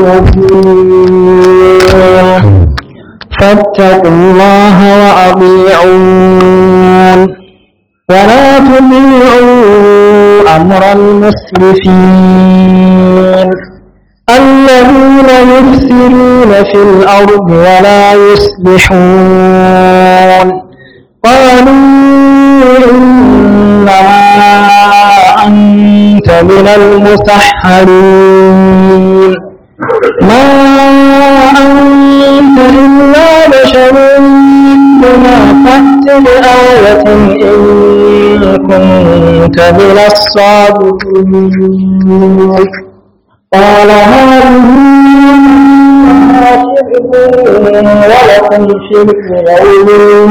مبين فاتقوا الله وأطيعون ولا تطيعوا أمر المسرفين الذين يفسدون في الأرض ولا يصلحون قالوا إنما أنت من المسحرين ما أنت إلا بشر بما فأت بآية إن كنت من الصادقين قال هذه ولكم شرك يوم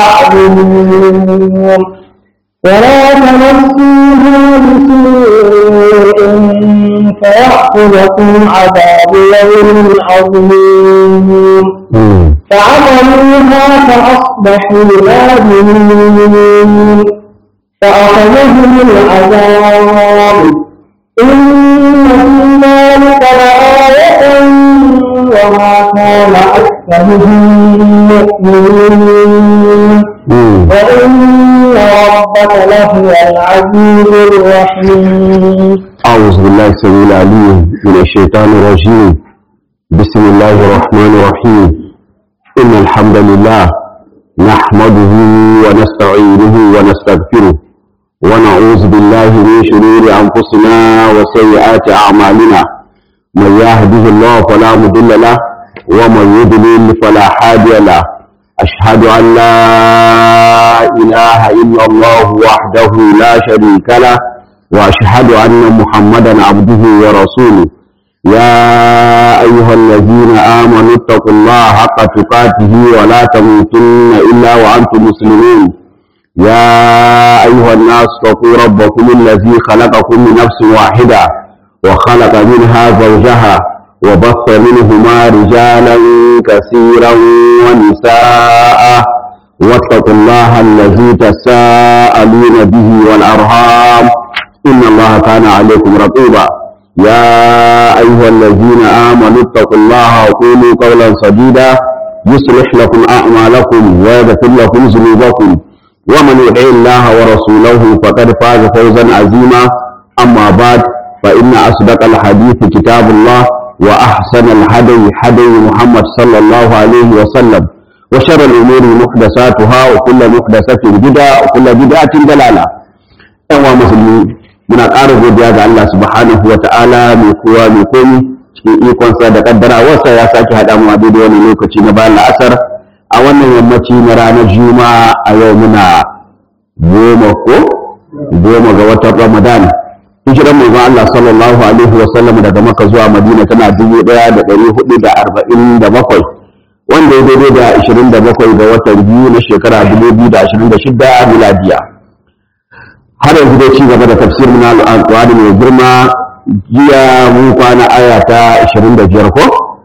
معلوم ولا تمسوها بسوء فيأخذكم عذاب يوم عظيم فعملوها فأصبحوا نادمين فأخذهم العذاب إن في ذلك لآية وما كان أكثرهم مؤمنين وإن ربك لهو العزيز الرحيم أعوذ بالله السميع العليم من الشيطان الرجيم بسم الله الرحمن الرحيم إن الحمد لله نحمده ونستعينه ونستغفره ونعوذ بالله من شرور أنفسنا وسيئات أعمالنا من يهده الله فلا مضل له ومن يضلل فلا هادي له أشهد أن لا إله إلا الله وحده لا شريك له وأشهد أن محمدا عبده ورسوله يا أيها الذين آمنوا اتقوا الله حق تقاته ولا تموتن إلا وأنتم مسلمون يا أيها الناس اتقوا ربكم الذي خلقكم من نفس واحدة وخلق منها زوجها وبث منهما رجالا كثيرا ونساء واتقوا الله الذي تساءلون به والأرham إن الله كان عليكم رقيبا يا أيها الذين آمنوا اتقوا الله وقولوا قولا سديدا يصلح لكم أعمالكم ويغفر لكم ذنوبكم ومن يطع الله ورسوله فقد فاز فوزا عظيما أما بعد فإن أصدق الحديث كتاب الله وأحسن الهدي هدي محمد صلى الله عليه وسلم وشر الأمور محدثاتها وكل محدثة بدعة وكل بدعة ضلالة أيها المسلمين muna ƙara godiya ga Allah subhanahu wa ta'ala mai kowa mai komi cikin ikonsa da kaddara wasa ya sake haɗa mu a daidai wani lokaci na bayan la'asar a wannan yammaci na ranar juma'a a yau muna goma ko goma ga watan ramadan hijiran manzon Allah sallallahu alaihi wa sallam daga maka zuwa madina tana dubu ɗaya da ɗari hudu da arba'in da bakwai wanda ya daidai da ashirin da bakwai ga watan biyu na shekara dubu biyu da ashirin da shida miladiya har yanzu dai ci gaba da tafsir na alƙur'ani mai girma jiya mun kwana aya ta 25 ko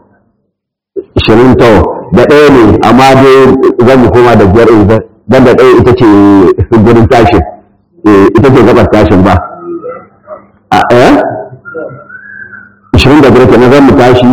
20 to da ɗaya ne amma dai zan mu koma da biyar dan da ɗaya ita ce gurin tashin ita ce gabas tashin ba a eh 25 kenan zan mu tashi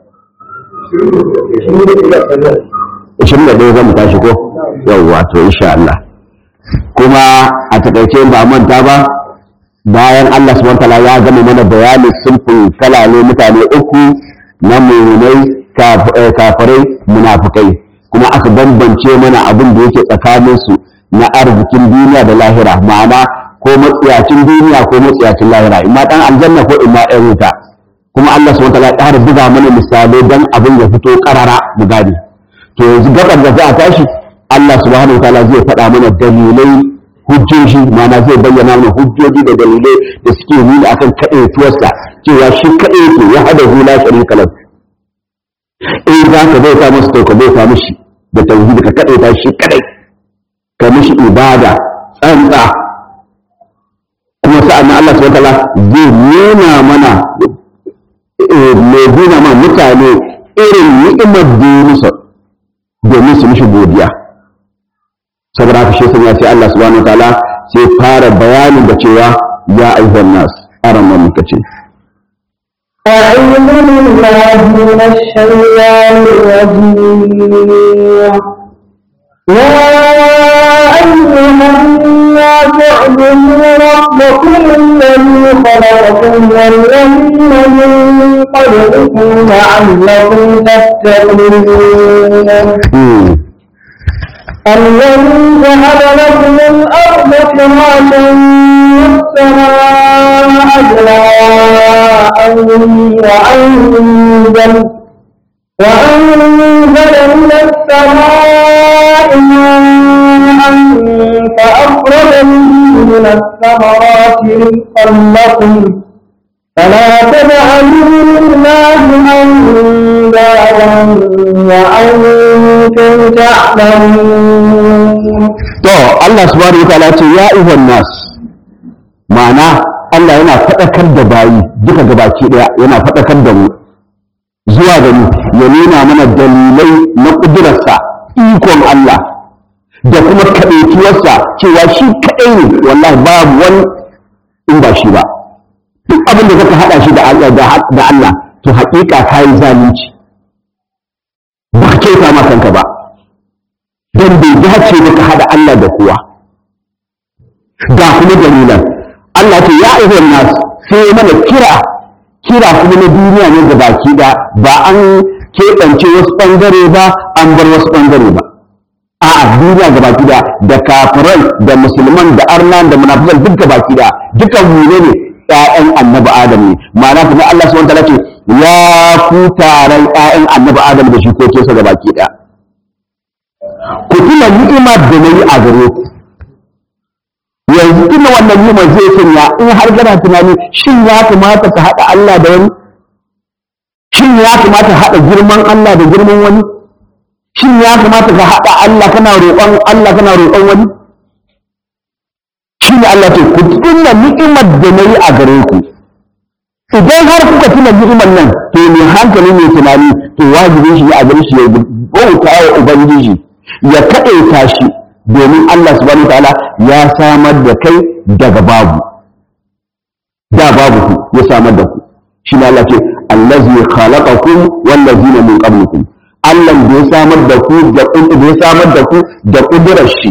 21 zan mu tashi ko yawwa to insha Allah kuma a takaice ba manta ba bayan Allah subhanahu wataala ya gama mana bayani sulfin kalale mutane uku na muminai kafirai munafukai kuma aka bambance mana abin da yake tsakanin su na arzikin duniya da lahira ma'ana ko matsiyacin duniya ko matsiyacin lahira imma dan aljanna ko imma ɗan wuta kuma Allah subhanahu wataala ya ƙara buga mana misalai dan abin ya fito karara mu gane to yanzu gabar da za a tashi Allah subhanahu wataala zai faɗa mana dalilai hujjoji mana zai bayyana mana hujjoji da dalilai da suke nuna akan kaɗaituwarsa cewa shi kaɗai yake ya hada hula sharika lahu in za ka bauta masa to ka bauta mishi da tauhidi ka kaɗaita shi kaɗai ka mishi ibada tsantsa kuma sa'an nan Allah subhanahu wataala zai nuna mana mai nuna ma mutane irin ni'imar da ya musu domin su mishi godiya saboda haka shi sun ya ce Allah subhanahu wa ta'ala sai fara bayanin da cewa ya ayyuhan nas aran man muka ce أعوذ بالله من الشيطان الرجيم يا أيها الناس اعبدوا ربكم الذي خلقكم والذين من قبلكم لعلكم تتقون الذي جعل لكم الأرض فراشا والسماء بناء وأنزل وأنزل من السماء ماء فأخرج به من الثمرات رزقا لكم فلا تجعلوا لله أندادا وأنتم تعلمون to Allah subhanahu wa ta'ala ce ya ayyuhan nas ma'ana Allah yana faɗakar da bayi duka gabaki ɗaya yana faɗakar da mu zuwa gani ya nuna mana dalilai na ƙudurarsa ikon Allah da kuma kaɗaituwarsa cewa shi kaɗai ne wallahi babu wani in ba shi ba duk abin da zaka haɗa shi da Allah da Allah to haƙiƙa ka yi zalunci ba ka kyauta ma kanka ba don bai dace ba ka haɗa Allah da kowa ga kuma dalilan Allah ce ya ayyuhan nas sai mana kira kira kuma na duniya ne da baki da ba an keɓance wasu ɓangare ba an bar wasu ɓangare ba a'a duniya ga baki da da kafiran da musulman da arnan da munafikan duk ga baki da dukan mu ne ƴaƴan annabi adam ne ma'ana kuma Allah subhanahu wataala ce ya ku taron ƴaƴan annabi adam da shikokinsa ga baki da ku tuna ni'ima da nayi a gare ku yanzu tuna wannan ni'imar zai sanya in har kana tunani shin ya kamata ka haɗa Allah da wani shin ya kamata haɗa girman Allah da girman wani shin ya kamata ka haɗa Allah kana roƙon Allah kana roƙon wani shi ne Allah ce ku tuna ni'imar da na yi a gare ku idan har kuka tuna ni'imar nan to mai hankali mai tunani to wajibin shi a gare shi ya bauta wa ubangiji ya kaɗaita shi domin Allah subhanahu ta'ala ya samar da kai daga babu da babu ku ya samar da ku shi ne Allah ce allazi khalaqakum wallazina min qablikum Allah da ya samar da ku da da ya samar da ku da kudurar shi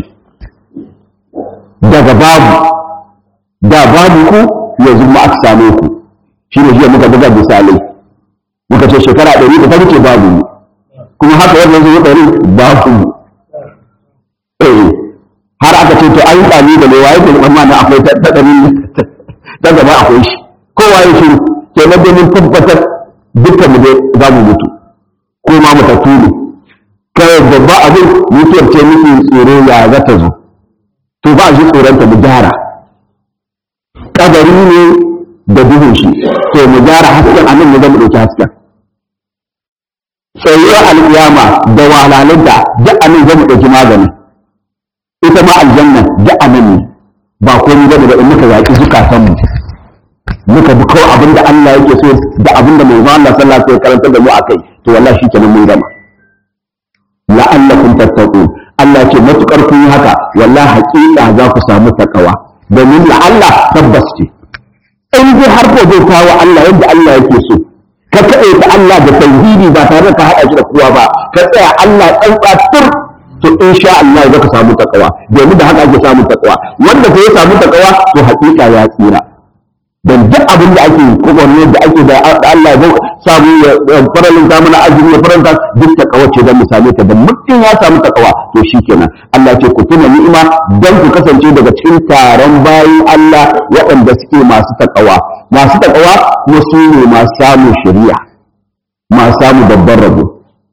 daga babu da babu ku yanzu ma aka same ku shi ne jiya muka buga misalai muka ce shekara ɗari da ta wuce babu mu kuma haka yadda yanzu ya ɗari babu mu eh har aka ce to an yi ɗani da lewa yake amma na akwai ta ɗari ta gaba akwai shi kowa ya shiru ke na domin tabbatar dukkan mu dai za mu mutu ko ma matattu ne kai babba abin mutuwar ce muke tsoro ya za ta zo to ba shi tsoronta mu gyara kadari ne da duhun shi to mu gyara hasken anan ne zama ɗauki hasken tsayuwar alƙiyama da walalinta duk anan zama ɗauki magani ita ma aljanna duk anan ne ba komai bane ba in muka yaƙi zukatanmu muka bi kawai abin da Allah yake so da abin da manzo Allah sallallahu alaihi wasallam karanta da mu akai to wallahi shi kenan mun gama la'allakum tattaqun Allah ce matukar kun yi haka wallahi haƙiƙa za ku samu takawa domin la'alla tabbas ce in dai har ko zai kawo Allah yadda Allah yake so ka kaɗe ta Allah da tauhidi ba tare da ka haɗa shi da kowa ba ka tsaya Allah tsantsa tur to insha Allah za ka samu takawa domin da haka ake samun takawa wanda ko ya samu takawa to haƙiƙa ya tsira dan duk abin da ake kokonne da ake da Allah ya samu ya faralin ta mana azumi ya faranta duk takawa ce dan misali ta da mutum ya samu takawa to shikenan Allah ce ku tuna ni'ima dan ku kasance daga cikin taron bayin Allah waɗanda suke masu takawa masu takawa kuma su ne masu samun shari'a masu samun babban rabo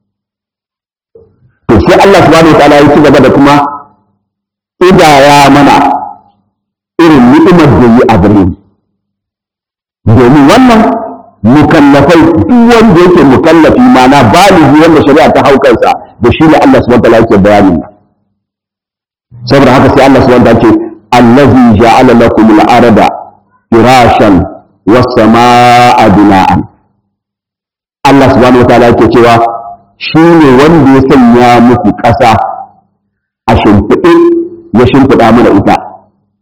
to sai Allah subhanahu wataala ya ci gaba da kuma idaya mana irin ni'imar da yi a gare mu domin wannan mukallafai duk wanda yake mukallafi mana baligi wanda shari'a ta hau kansa da shi ne Allah subhanahu wataala yake bayanin nan saboda haka sai Allah subhanahu wataala ce allazi ja'ala lakum al-arda firashan was samaa bina'an Allah subhanahu wataala yake cewa shi ne wanda ya sanya muku ƙasa a shimfiɗe ya shimfiɗa mana ita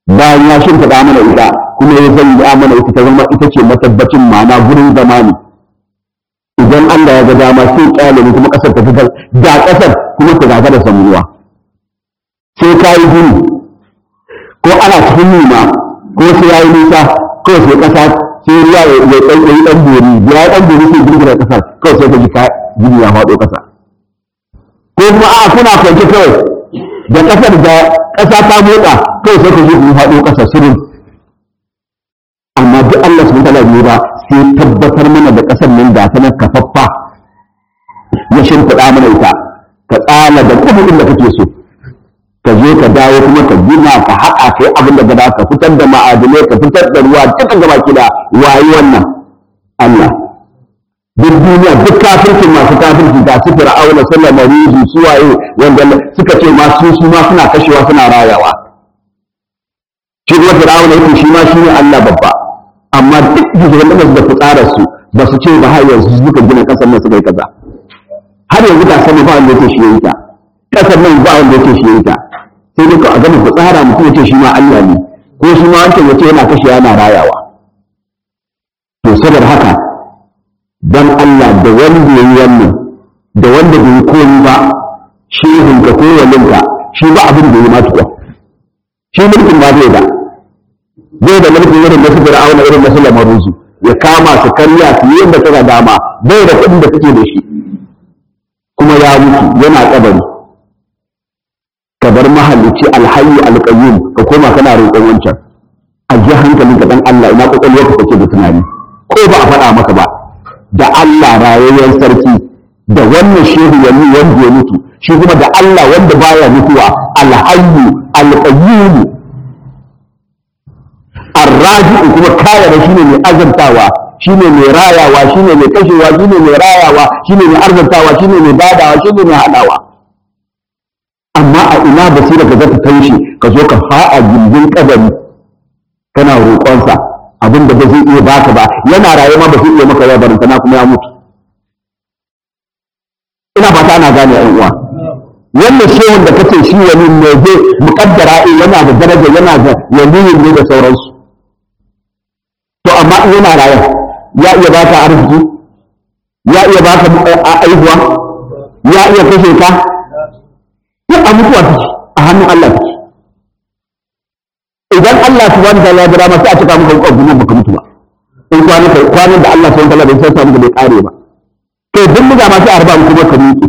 bayan ya shimfiɗa mana ita kuma ya zanya mana ita ta zama ita ce matabbacin ma'ana gurin zamani idan Allah ya ga dama sai kyale ne kuma kasar ta fitar da kasar kuma ta gaga da samuwa sai ka yi gini ko ana cikin nuna ko sai ya yi nisa ko sai kasa sai ruwa ya ɗan ɗan ɗan bori ya ɗan bori sai girgira kasar kawai sai ka ji ka gini ya faɗo kasa ko kuma a kuna kwance kawai da kasar da kasa ta motsa kawai sai ka ji ku faɗo kasa shirin amma duk Allah subhanahu wa ta'ala ba sai tabbatar mana da ƙasar nan da ta nan kafaffa ya shimfiɗa mana ita ka tsala da kuɗin da kake so ka je ka dawo kuma ka gina ka haƙa kai abin da gaba ka fitar da ma'adinai ka fitar da ruwa duka gaba kida wayi wannan Allah duk duniya duk kafircin masu kafirci da su fir'auna sallama rizu su waye wanda suka ce ma su su ma suna kashewa suna rayawa shi kuma fir'auna yake shi ma shi ne Allah babba amma duk shugaban da fitsarar su ba su ce ba har yanzu suka gina kasar nan suka yi kaza har yanzu ta sani ba wanda yake shi yayi ta kasar nan ba wanda yake shi yayi ta sai dai a gama fitsara mutum yace shi ma Allah ne ko shi ma wancan yace yana kashe yana rayawa to saboda haka dan Allah da wanda yayi wannan da wanda bai koyi ba shehun ka ko walinka shi ba abin da ya ma tuwa shi mulkin ba zai da zai da mulkin irin na su fir'auna irin na su lamaruzu ya kama su karya su yi yadda kaga dama bai da kuɗin da kake da shi kuma ya mutu yana kabari ka bar mahallici alhayyu alqayyum ka koma kana roƙon wancan a ji hankalin ka dan Allah ina kokolwar ka kake da tunani ko ba a faɗa maka ba da Allah rayayyen sarki da wannan shehu wani wanda ya mutu shi kuma da Allah wanda baya mutuwa alhayyu alqayyum arraji'u kuma kaya da shine mai azantawa shine mai rayawa shine mai kashewa shine mai rayawa shine mai arzantawa shine mai badawa shine mai hadawa amma a ina basira ka zata taushe ka zo ka fa'a gindin kadari kana roƙonsa abin da ba zai iya baka ba yana raye ma ba zai iya maka ya barin na kuma ya mutu ina fata ana gane yan uwa wannan shehun da kace shi wani ne zai mukaddara yana da daraja yana da yaliyin ne da sauransu to amma in yana raye ya iya baka arziki ya iya baka aihuwa ya iya kashe ka duk a mutuwa take a hannun Allah take idan Allah subhanahu wa ta'ala ya dama sai a cika maka kokon baka mutu ba in kwanan kai kwanan da Allah subhanahu wa ta'ala bai san samu da bai kare ba kai duk muga ma sai a raba mu kuma ka miƙe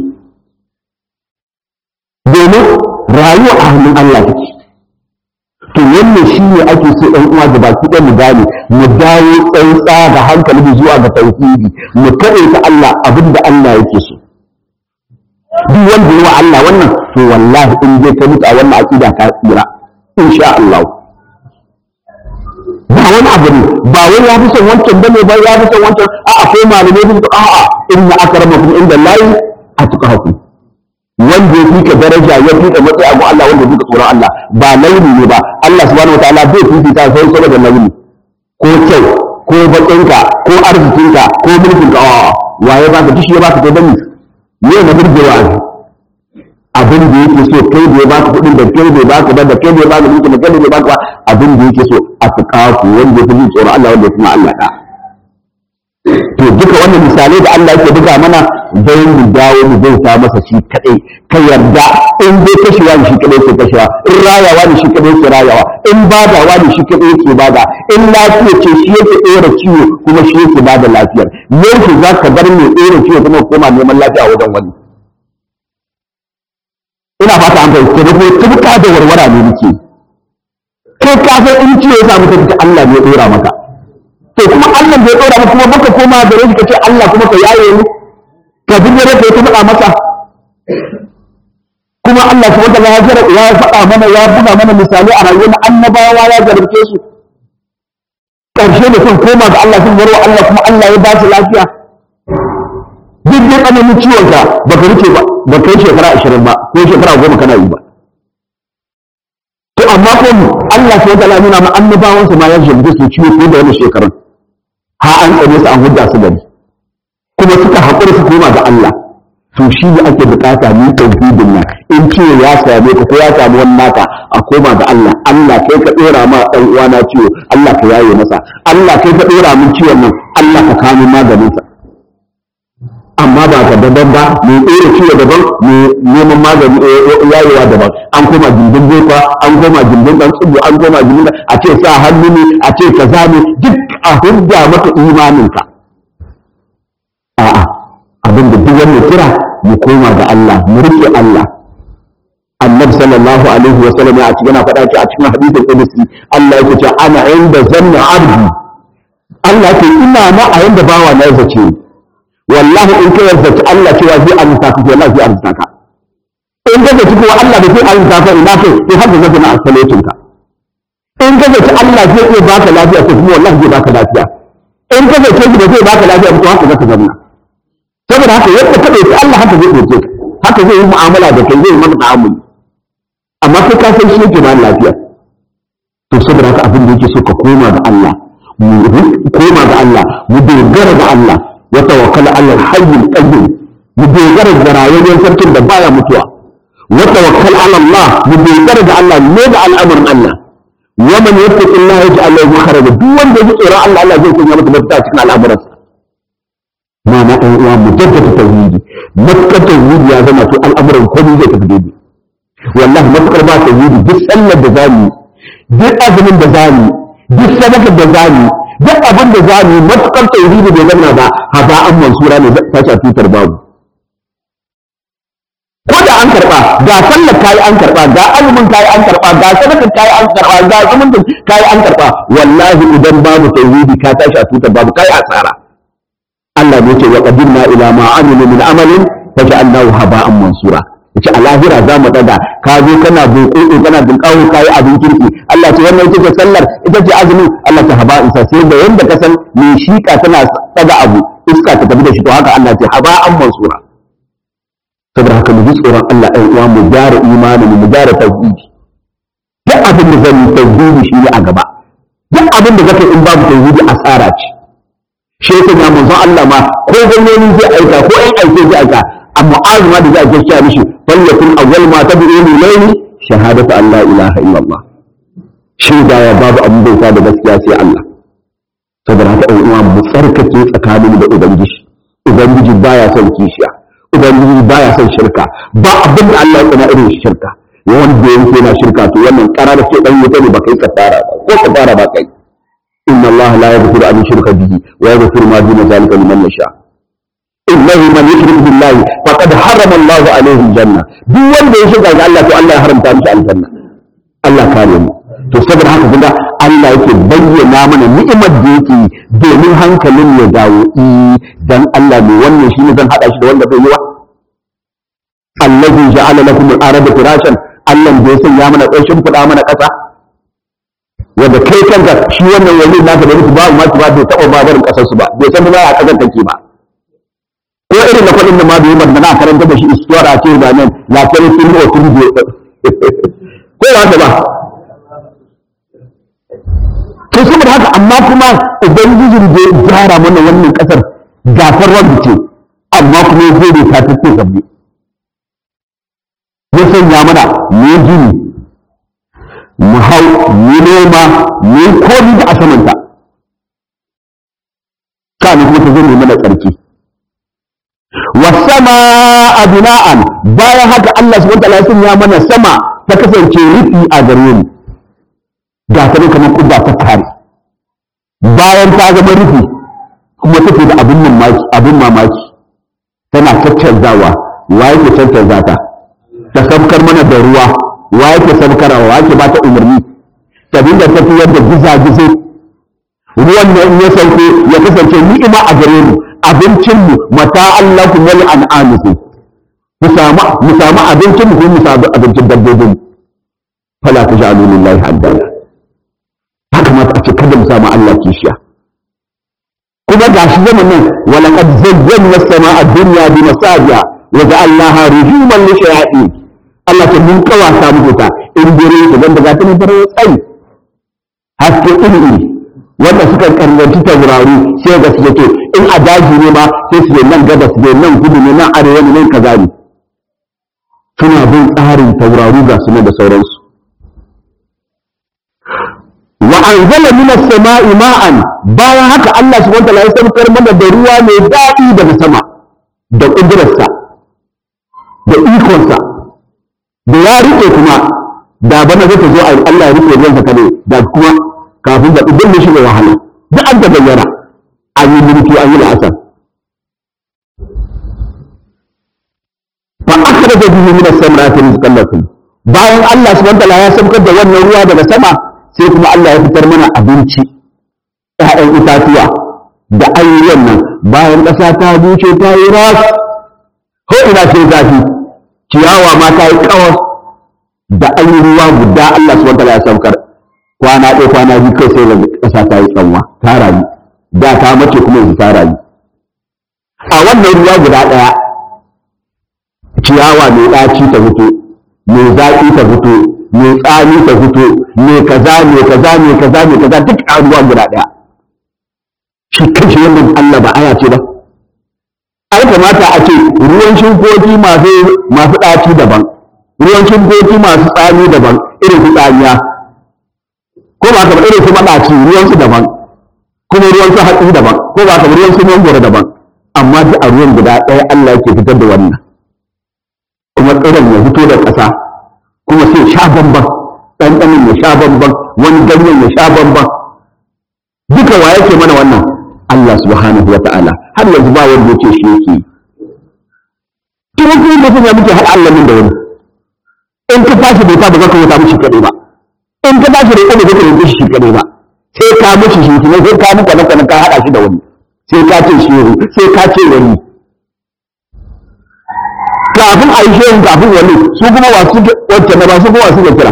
domin rayuwa a hannun Allah take to wannan shi ne ake so ɗan uwa da baki ɗan mu gane mu dawo tsantsa da hankali mu zuwa ga tauhidi mu kaɗe ta Allah abin da Allah yake so duk wanda yi wa Allah wannan to wallahi in dai ka mutu a wannan aqida ka tsira insha Allah ba wani abu ne ba wani ya fi son wancan bane ba ya fi son wancan a'a ko malamai sun ce a'a inna akramakum inda lahi atqakum wanda ya fika daraja ya fika matsayi abu Allah wanda ya fika tsoron Allah ba launi ne ba Allah subhanahu wataala bai fifita sai saboda launi ko kyau ko bakinka ko arzikinka ko mulkinka a'a waye ba ka dishi ya ba ka dani ne na burgewa abin da yake so kai da ya baka kuɗin da kai da ya baka ba da kai da ya baka mulki da kai da ya baka ba abin da yake so a tuƙafu wanda ya fi jin tsoron Allah wanda ya fi Allah da to duka wannan misalai da Allah yake buga mana dai mu dawo mu bauta masa shi kadai ka yarda in dai kashewa ne shi kadai ke kashewa in rayawa ne shi kadai ke rayawa in badawa ne shi kadai ke bada in lafiya ce shi yake ɗora ciwo kuma shi yake bada lafiyar yanzu za ka bar mai ɗora ciwo kuma koma neman lafiya wajen wani ina fata an fahimta da kuma tubka da warwara ne muke kai ka san in ciwo ya samu ka Allah ne ya ɗora maka to kuma Allah bai ɗora maka kuma baka koma gare shi kace Allah kuma ka yaye ni ka bi gare ka ta faɗa masa kuma Allah subhanahu wa ta'ala ya faɗa mana ya buga mana misali a rayuwar annabawa ya jarabce su ƙarshe da sun koma ga Allah sun warwa Allah kuma Allah ya ba su lafiya duk dai tsananin ciwon ka baka rike ba ba kai shekara ashirin ba ko shekara goma kana yi ba to amma ko Allah sai ya nuna ma annabawansa ma ya jarabce su ciwo ko da wani shekarun ha an tsare su an hudda su gari kuma suka haƙura su koma ga Allah to shi ne ake bukata ni tauhidin nan in ce ya same ka ko ya samu wani naka a koma ga Allah Allah kai ka dora ma dan uwana ciwo Allah ka yaye masa Allah kai ka dora min ciwon nan Allah ka kawo min maganin sa amma ba ka daban ba mai ɗora ciwo daban mai neman magani yayewa daban an koma gindin boka an koma gindin ɗan tsubu an koma gindin a ce sa hannu ne a ce kaza ne duk a hujja maka imaninka a'a abin da duk wannan kira mu koma ga Allah mu rike Allah annabi sallallahu alaihi wa sallam ya ci yana faɗa ci a cikin hadisin qudsi Allah yake cewa ana inda zanna abdi Allah yake ina ma a yanda bawa na zace ni wallahi in ka yarda Allah cewa zai arzuta ka wallahi zai arzuta ka in ka zaci kuma Allah da zai arzuta ka ina kai to haka zaka na asalatin ka in ka zaci Allah zai iya baka lafiya to kuma wallahi zai baka lafiya in ka zaci shi da zai baka lafiya to haka zaka zama saboda haka yadda ka dauki Allah haka zai dauke ka haka zai yi mu'amala da kai zai yi maka ta'amuli amma kai ka san shi yake ba lafiya to saboda haka abin da yake so ka koma ga Allah mu koma ga Allah mu dogara ga Allah wa tawakkala ala al-hayy al-qayyum mu dogara da rayuwar sarkin da baya mutuwa wa tawakkal ala Allah mu dogara da Allah ne da al'amarin Allah wa man yattaqi Allah yaj'al lahu makhraja duk wanda ya tsira Allah Allah zai sanya masa mafita cikin al'amuransa ma na ɗan uwa mu jaddada tauhidi matukar tauhidi ya zama to al'amuran komai zai tafi daidai wallahi matukar ba tauhidi duk sallar da zamu duk azumin da zamu duk sadakar da zamu duk abin da za mu yi matuƙar tauhidi bai zama ba haba an mansura ne ta sha tutar babu ko da an karɓa ga sallar kayi an karɓa ga azumin kayi an karɓa ga sadakar kayi an karɓa ga zumuncin kayi an karɓa wallahi idan babu tauhidi ka tashi a tutar babu kayi asara Allah ne ce wa qadimna ila ma amilu min amalin faj'alnahu haba'an mansura yace a lahira za mu daga ka zo kana buƙoƙo kana dinkawo kayi abin kirki Allah ce wannan ita ce sallar ita ce azumi Allah ta haba isa sai da yanda ka san mai shika tana daga abu iska ta tafi da shi to haka Allah ce haba an mansura saboda haka mu ji tsoron Allah ɗan uwa mu gyara imanin mu gyara tauhidi duk abin da zan yi tauhidi shi ne a gaba duk abin da zaka in babu tauhidi asara ce shi yasa ya manzon Allah ma ko gwamnati zai aika ko ɗan aike zai aika a mu'azu ma da za a gaskiya mishi falyakun awwal ma tad'u ilayhi shahadatu an la ilaha illallah shaida ya babu abin bauta da gaskiya sai Allah saboda haka ɗan uwa mu tsarkake tsakanin da ubangiji ubangiji baya son kishiya ubangiji baya son shirka ba abin da Allah ya tsana irin shirka wanda yake yana shirka to wannan karar ce dan wuta ne ba kai kafara ko kafara ba kai inna Allah la yaghfiru an yushraka bihi wa yaghfiru ma duna zalika liman yasha innahu man yushrik billahi faqad harrama Allah alayhi aljanna duk wanda ya shirka ga Allah to Allah ya haramta mishi aljanna Allah kare mu to saboda haka kuma Allah yake bayyana mana ni'imar da yake domin hankalin ya dawo dan Allah ne wannan shine zan hada shi da wanda bai yi wa allazi ja'ala lakum al-arda firashan Allah da ya sanya mana ƙarshen fuda mana ƙasa wanda kai kanka shi wannan wani naka da mutu babu masu ba bai taɓa ba barin ƙasar su ba bai san ba a ƙasar take ba ko irin na faɗin da ma bai yi ba na karanta da shi istuwar a ce ba nan lafiyar sun yi wa sun ko ba ta ba to saboda haka amma kuma ubangijin da ya gyara mana wannan kasar gafar wanda ce amma kuma ya zai ta tace sabbi ya sanya mana mu gini mu hau mu noma mu komi da asamanta kana kuma ta zai mana tsarki wasama abina'an bayan haka Allah subhanahu wa ta'ala ya sanya mana sama ta kasance rufi a gare mu ga ta ne kamar kubba ta kare bayan ta zama rufi kuma take da abin mamaki abin mamaki tana caccanzawa wa yake caccanza ta ta sabkar mana da ruwa wa yake sabkarwa wa yake ba ta umarni ta dinga tafiyar da gizagize ruwan nan ya sauke ya kasance ni'ima a gare mu abincin mu mata Allah ku wal an'amukum mu samu mu samu abincin mu kuma mu samu abincin dabbobin fala taj'alu lillahi haddana ya kamata a ce kada mu samu Allah kishiya kuma ga shi zaman nan wala qad zayyana as-samaa ad-dunya bi masabiha wa ja'alnaha rujuman li shayatin Allah ta mun kawa ta muku ta in dare su dan daga tana dare tsayi haske iri iri wanda suka karbanci taurari sai ga su to in a daji ne ma sai su nan gabas ne nan kudu ne nan arewa ne nan kaza ne suna bin tsarin taurari ga su da sauransu anzala minas sama'i ma'an bayan haka Allah subhanahu wa ta'ala ya saukar mana da ruwa mai daɗi daga sama da ƙudurarsa da ikonsa da ya riƙe kuma da bana zai ta zo a Allah ya riƙe ruwan sa kare da kuma kafin da idan ne shiga wahala duk an ta bayyana an yi mulki an yi la'asar fa akhraja bihi min as-samarati rizqan lakum bayan Allah subhanahu wa ta'ala ya saukar da wannan ruwa daga sama sai kuma Allah ya fitar mana abinci ƴaƴan itatuwa da ayyukan nan bayan ƙasa ta buce ta yi ras ko ina sai zafi ciyawa ma ta yi kawas da an yi ruwa guda Allah subhanahu wataala ya saukar kwana ɗaya kwana biyu kai sai da ƙasa ta yi tsanwa ta rayu da ta mace kuma yanzu ta rayu a wannan ruwa guda ɗaya ciyawa mai ɗaci ta fito mai zaƙi ta fito mai tsami ta fito mai kaza mai kaza mai kaza mai kaza duk a ruwa guda ɗaya shi kanshi wannan Allah ba aya ce ba ai kamata a ce ruwan shinkoki masu masu ɗaci daban ruwan shinkoki masu tsami daban irin su tsamiya ko ba ka ba irin su maɗaci ruwan su daban kuma ruwan su hatsi daban ko ba ka ba ruwan su mangoro daban amma duk a ruwan guda ɗaya Allah yake fitar da wannan kuma tsiron ya fito da ƙasa kuma sai sha bamban ɗanɗanin ya sha bamban wani ganyen ya sha bamban duka wa yake mana wannan Allah subhanahu wa ta'ala har yanzu ba wanda yake shi yake kuma kuma da kuma muke haɗa Allah min da wani in ka tashi bauta ba za ka bauta mishi kaɗai ba in ka tashi roƙo ba za ka roƙe shi kaɗai ba sai ka mishi shi kuma sai ka muka naka ka haɗa shi da wani sai ka ce shi sai ka ce wani kafin a yi shehin kafin wani su kuma wasu wacce na ba su kuma wasu da kira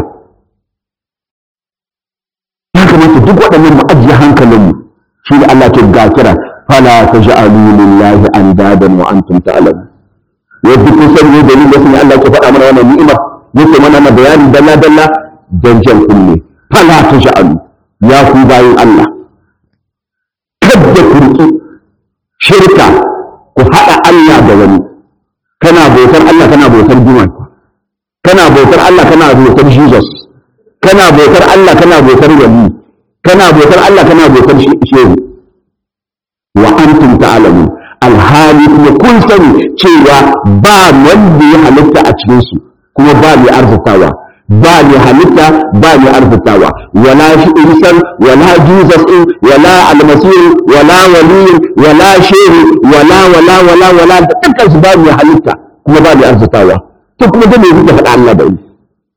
ya kamata duk waɗannan mu ajiye hankalinmu shi da Allah ke ga kira fala taj'alu lillahi andadan wa antum ta'lamun yadda kun san ne dalilin da sun Allah ke faɗa mana wannan ni'imar yake mana na bayani dalla dalla dan jan kunne fala taj'alu ya ku bayin Allah kadda ku riki shirka ku haɗa Allah da wani kana bautar Allah kana bautar Juman kana bautar Allah kana bautar Jesus kana bautar Allah kana bautar wali kana bautar Allah kana bautar shehu wa antum ta'lamun alhali kuma kun sani cewa ba wanda ya halitta a cikin su kuma ba mai arzikawa ba mai halitta ba mai arzikawa wala shi insan wala jesus din wala almasir wala wali wala shehu wala wala wala wala dukkan su ba mai halitta kuma ba mai arzikawa to kuma da me kuka faɗa Allah da ni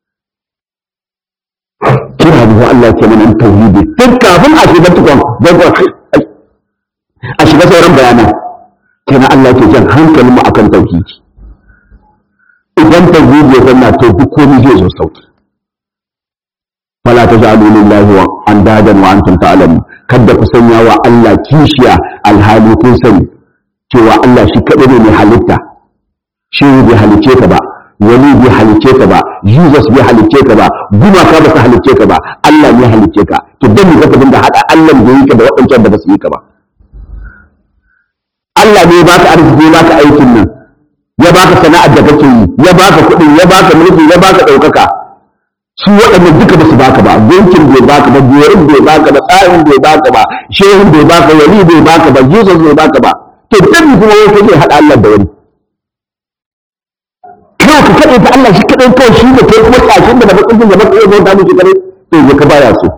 kira da Allah ke mana tauhidi tun kafin a shiga tukun a shiga sauran bayanan kenan Allah ke jan hankalin mu akan tauhidi idan tauhidi ya zanna to duk komai zai zo sauki fala taj'alu lillahi wa andadan wa antum ta'lamun kada ku sanya wa Allah kishiya alhali kun sani cewa Allah shi kadai ne mai halitta shi bai halice ka ba wani bai halicce ka ba jesus bai halicce ka ba gumaka ba su halicce ka ba allah ne halicce ka to dan ka ka dinga hada allah da yi ka da waɗancan da ba su yi ka ba allah ne ba ka arziki ya baka aikin nan ya baka sana'ar da kake yi ya baka kuɗi ya baka mulki ya baka ɗaukaka su waɗannan duka ba su baka ba gunkin bai baka ba biyarin bai baka ba tsarin bai baka ba shehun bai baka wali bai baka ba jesus bai baka ba to dan kuma wai kake hada allah da wani kawai ka kaɗai ta Allah shi kaɗai kawai shi da kai kuma ƙashin da da bakin jin da baka iya bauta mishi kaɗai to ya ka baya so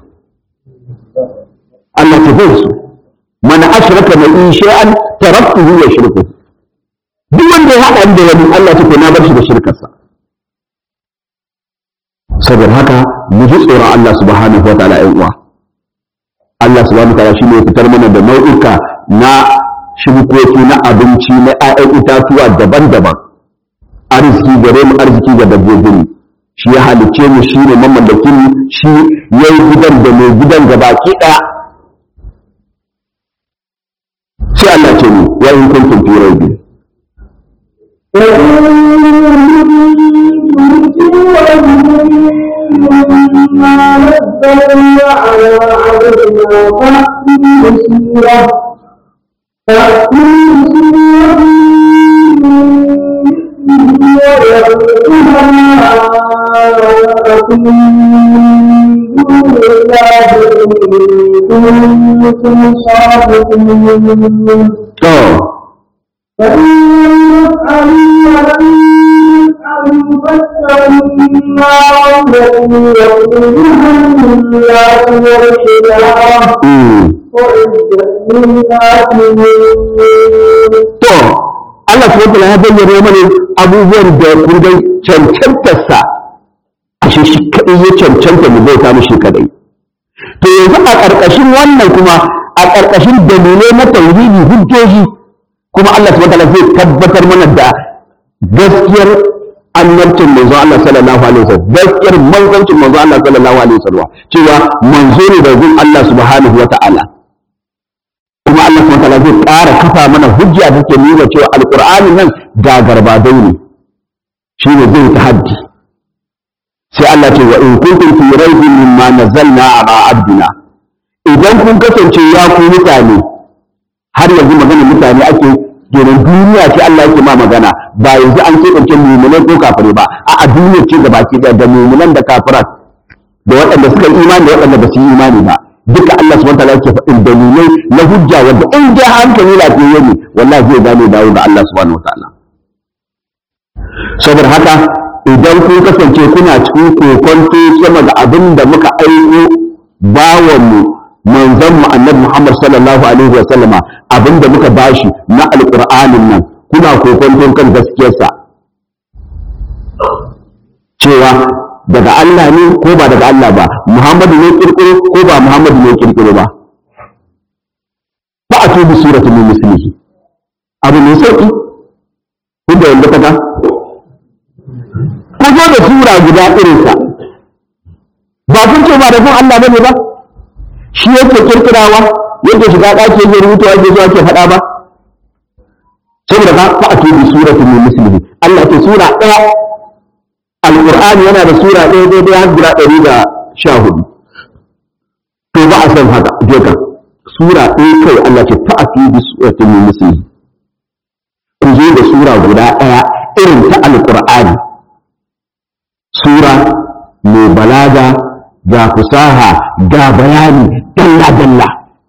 Allah ta bai so mana ashraka mai in shay'an taraktuhu wa shirku duk wanda ya haɗa da wani Allah ta ko na bar shi da shirkarsa saboda haka mu ji tsoron Allah subhanahu wa ta'ala ƴan uwa Allah subhanahu wa ta'ala shi ne fitar mana da nau'uka na shirkoki na abinci na ƴaƴan itatuwa daban-daban arziki gare mu arziki ga dabbobin shi ya halicce mu shi ne mamallakin shi ya yi gidan da mai gidan ga baki ɗaya sai Allah ce mu wa in kuntum fi raibin ويقولها كنتم صادقين to فإن تسألوا ولم تسألوا فاسألوا النار التي يقودها الناس والحجارة mm. وأعدت للكافرين to Allah subhanahu wa ya bayyana mana abubuwan da kun dai cancantarsa a shi shi kadai ya cancanta mu bauta mishi kadai to yanzu a ƙarƙashin wannan kuma a ƙarƙashin dalilai na tauhidi hujjoji kuma Allah subhanahu wa zai tabbatar mana da gaskiyar annabcin manzo Allah sallallahu alaihi wasallam gaskiyar manzancin manzo Allah sallallahu alaihi wasallam cewa manzo ne da gun Allah subhanahu wa ta'ala kuma Allah subhanahu wataala zai ƙara kafa mana hujja da take nuna cewa alqur'ani nan ga garbadai ne shine zai tahaddi sai Allah ce wa in kuntum fi raibin mimma nazzalna ala abdina idan kun kasance ya ku mutane har yanzu magana mutane ake domin duniya ce Allah yake ma magana ba yanzu an ce ɗauke mummunan ko kafirai ba a duniya ce da baki ɗaya da mummunan da kafiran da waɗanda suka yi imani da waɗanda ba su yi imani ba duka Allah subhanahu wataala yake faɗin dalilai na hujja wanda in dai hankali lafiyayye ne wallahi zai gane dawo da Allah subhanahu wataala saboda haka idan kun kasance kuna cikin kokonto sama da abin da muka aiko bawanmu manzon mu annabi Muhammad sallallahu alaihi wa sallama abin da muka bashi na alqur'anin nan kuna kokonton kan gaskiyarsa cewa daga Allah ne ko ba daga Allah ba Muhammadu ne kirkiro ko ba Muhammadu ne kirkiro ba ba a tubi suratul min mislihi abu mai sauki kun da yanda kaga ku zo da sura guda irinsa ba kun ce ba da kun Allah bane ba shi yake kirkirawa yake shiga ɗaki yake rubuta yake zuwa ke faɗa ba saboda ba fa a tubi suratul min mislihi Allah ke sura ɗaya alƙur'ani yana da sura ɗaya daidai har guda ɗari da sha hudu to ba a san haka je ka sura ɗaya kai Allah ce fa a fi bi suratin min misli ku zo da sura guda ɗaya irin ta alƙur'ani sura mai balaga ga fusaha ga bayani dalla dalla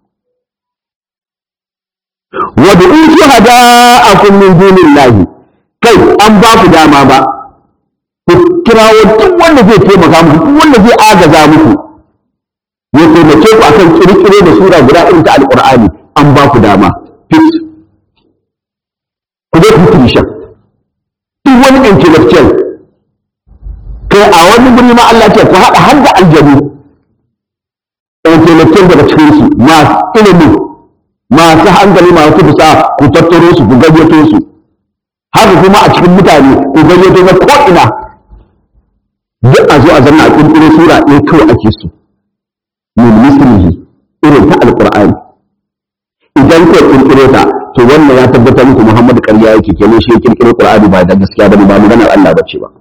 wa da in shuhada'akum min dunillahi kai an ba ku dama ba ku kirawo duk wanda zai taimaka muku duk wanda zai agaza muku ya taimake ku akan kirkiro da sura guda irin ta alqur'ani an ba ku dama fit ku dai ku shan duk wani intellectual kai a wani guri ma Allah ce ku haɗa har da aljanu intellectual daga cikin su masu ilimi masu hankali masu fusa ku tattaro su ku gayyato su haka kuma a cikin mutane ku gayyato na ko'ina duk a zo a zanna a ƙirƙiro sura ɗaya kawai ake so min mislihi irin ta alƙur'ani idan ka ƙirƙiro ta to wannan ya tabbatar muku Muhammadu ƙarya yake kenan shi ya ƙirƙiro Qur'ani ba da gaskiya bane ba maganar Allah bace ba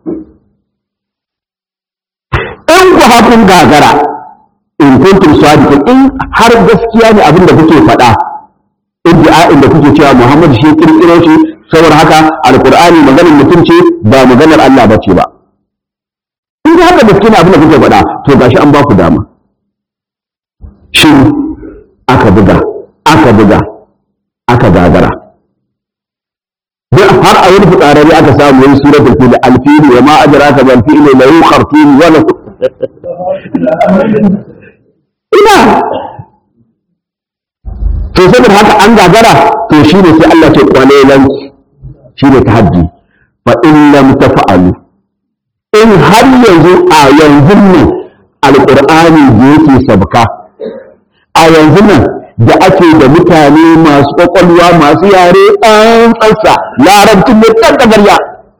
in ku hakun gagara in kuntum sadiqin in har gaskiya ne abin da kuke faɗa iddia'in da kuke cewa Muhammad shi ya ƙirƙiro shi saboda haka alƙur'ani maganar mutum ce ba maganar Allah bace ba in ga haka gaske ne abin da kuke faɗa to gashi an ba ku dama shi aka buga aka buga aka gagara duk har a wani fitsararri aka samu wani suratul fil alfili wa ma adraka bil fili la yukhartin wa la ina to saboda haka an gagara to shine sai Allah ce kwalelan shine tahaddi fa in lam tafa'alu in har yanzu a yanzu nan alƙur'ani da yake sabka a yanzu nan da ake da mutane masu ƙwaƙwalwa masu yare ɗan tsatsa larabcin mai ɗan ƙagarya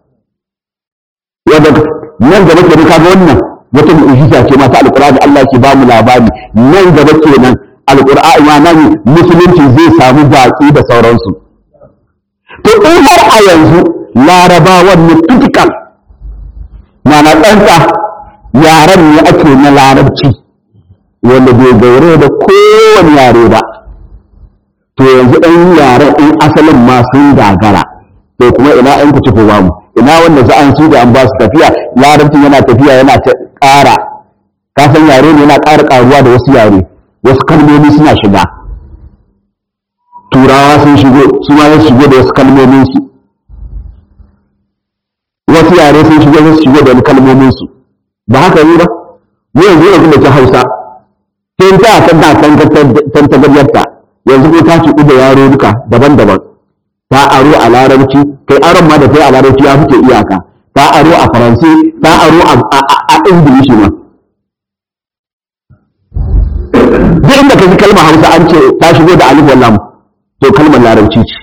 wadda nan gaba ke ka ga wannan wata mu'ujiza ce mata alƙur'ani Allah ke ba mu labari nan gaba kenan alƙur'ani ma nan musulunci zai samu baƙi da sauransu to in har a yanzu larabawan ne typical mana ɗansa yaren ne ake na larabci wanda bai gaure da kowane yare ba to yanzu ɗan yaren in asalin ma sun gagara to kuma ina ɗan ku tafi ba mu ina wanda za an su da an ba su tafiya larabcin yana tafiya yana ta ƙara ka san yare ne yana ƙara ƙaruwa da wasu yare wasu kalmomi suna shiga turawa sun shigo su ma su shigo da wasu kalmomin su wasu yare sun shigo su shigo da wani kalmomin su ba haka yi ba mu yanzu yanzu da ta hausa sai ta san da san ta gayyarta yanzu ko ta ci da yaro duka daban-daban ta aro a larabci kai aron ma da kai a larabci ya fice iyaka ta aro a faransi ta aro a ingilishi ma duk inda ka ji kalmar hausa an ce ta shigo da alif wallam to kalmar larabci ce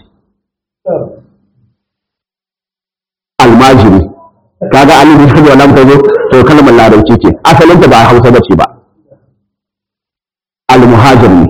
almajiri kaga alif wallam ta zo to kalmar larabci ce asalinta ba hausa ba ce ba almuhajir ne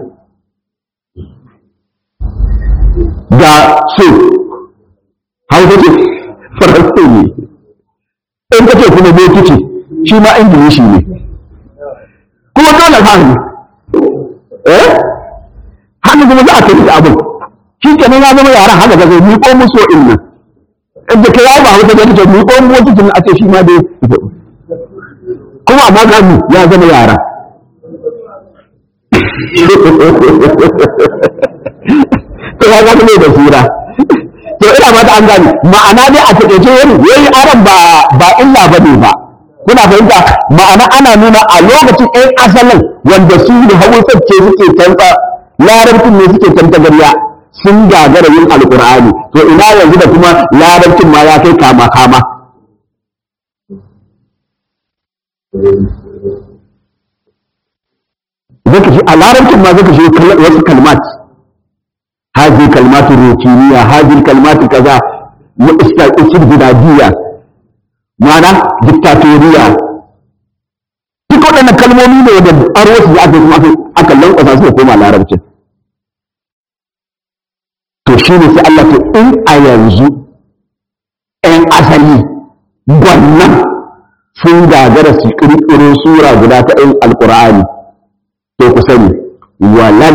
ga so hausa ce faransa ne in ka ce kuma bokiti shi ma ingilishi ne kuma dole fahimi eh haka kuma za a kai da abin shi ke nan ya zama yaran haka ga zai miƙo musu in nan inda ka yawo ba hausa da kake miƙo mu bokitin a ce shi ma dai kuma amma ga mu ya zama yara to ya ga ne da sura to ina ba ta an gani ma'ana dai a takeice yayi yayi aran ba ba illa bane ba kuna fahimta ma'ana ana nuna a lokacin ɗan asalin wanda su da hausar ce suke tantsa larabcin ne suke tanta gariya sun gagara yin alkur'ani to ina yanzu da kuma larabcin ma ya kai kama kama zaka shi a larabcin ma zaka shi wasu kalmat هذه كلمات روتينية هذه الكلمات كذا استبدادية معنى ديكتاتورية duk waɗannan kalmomi ne da aro su aka kuma aka lankwasa su koma larabcin to shi ne sai Allah to in a yanzu ‘yan asali gwannan sun gagara su ƙirƙiro sura guda ta ‘yan alƙur'ani to ku sani walan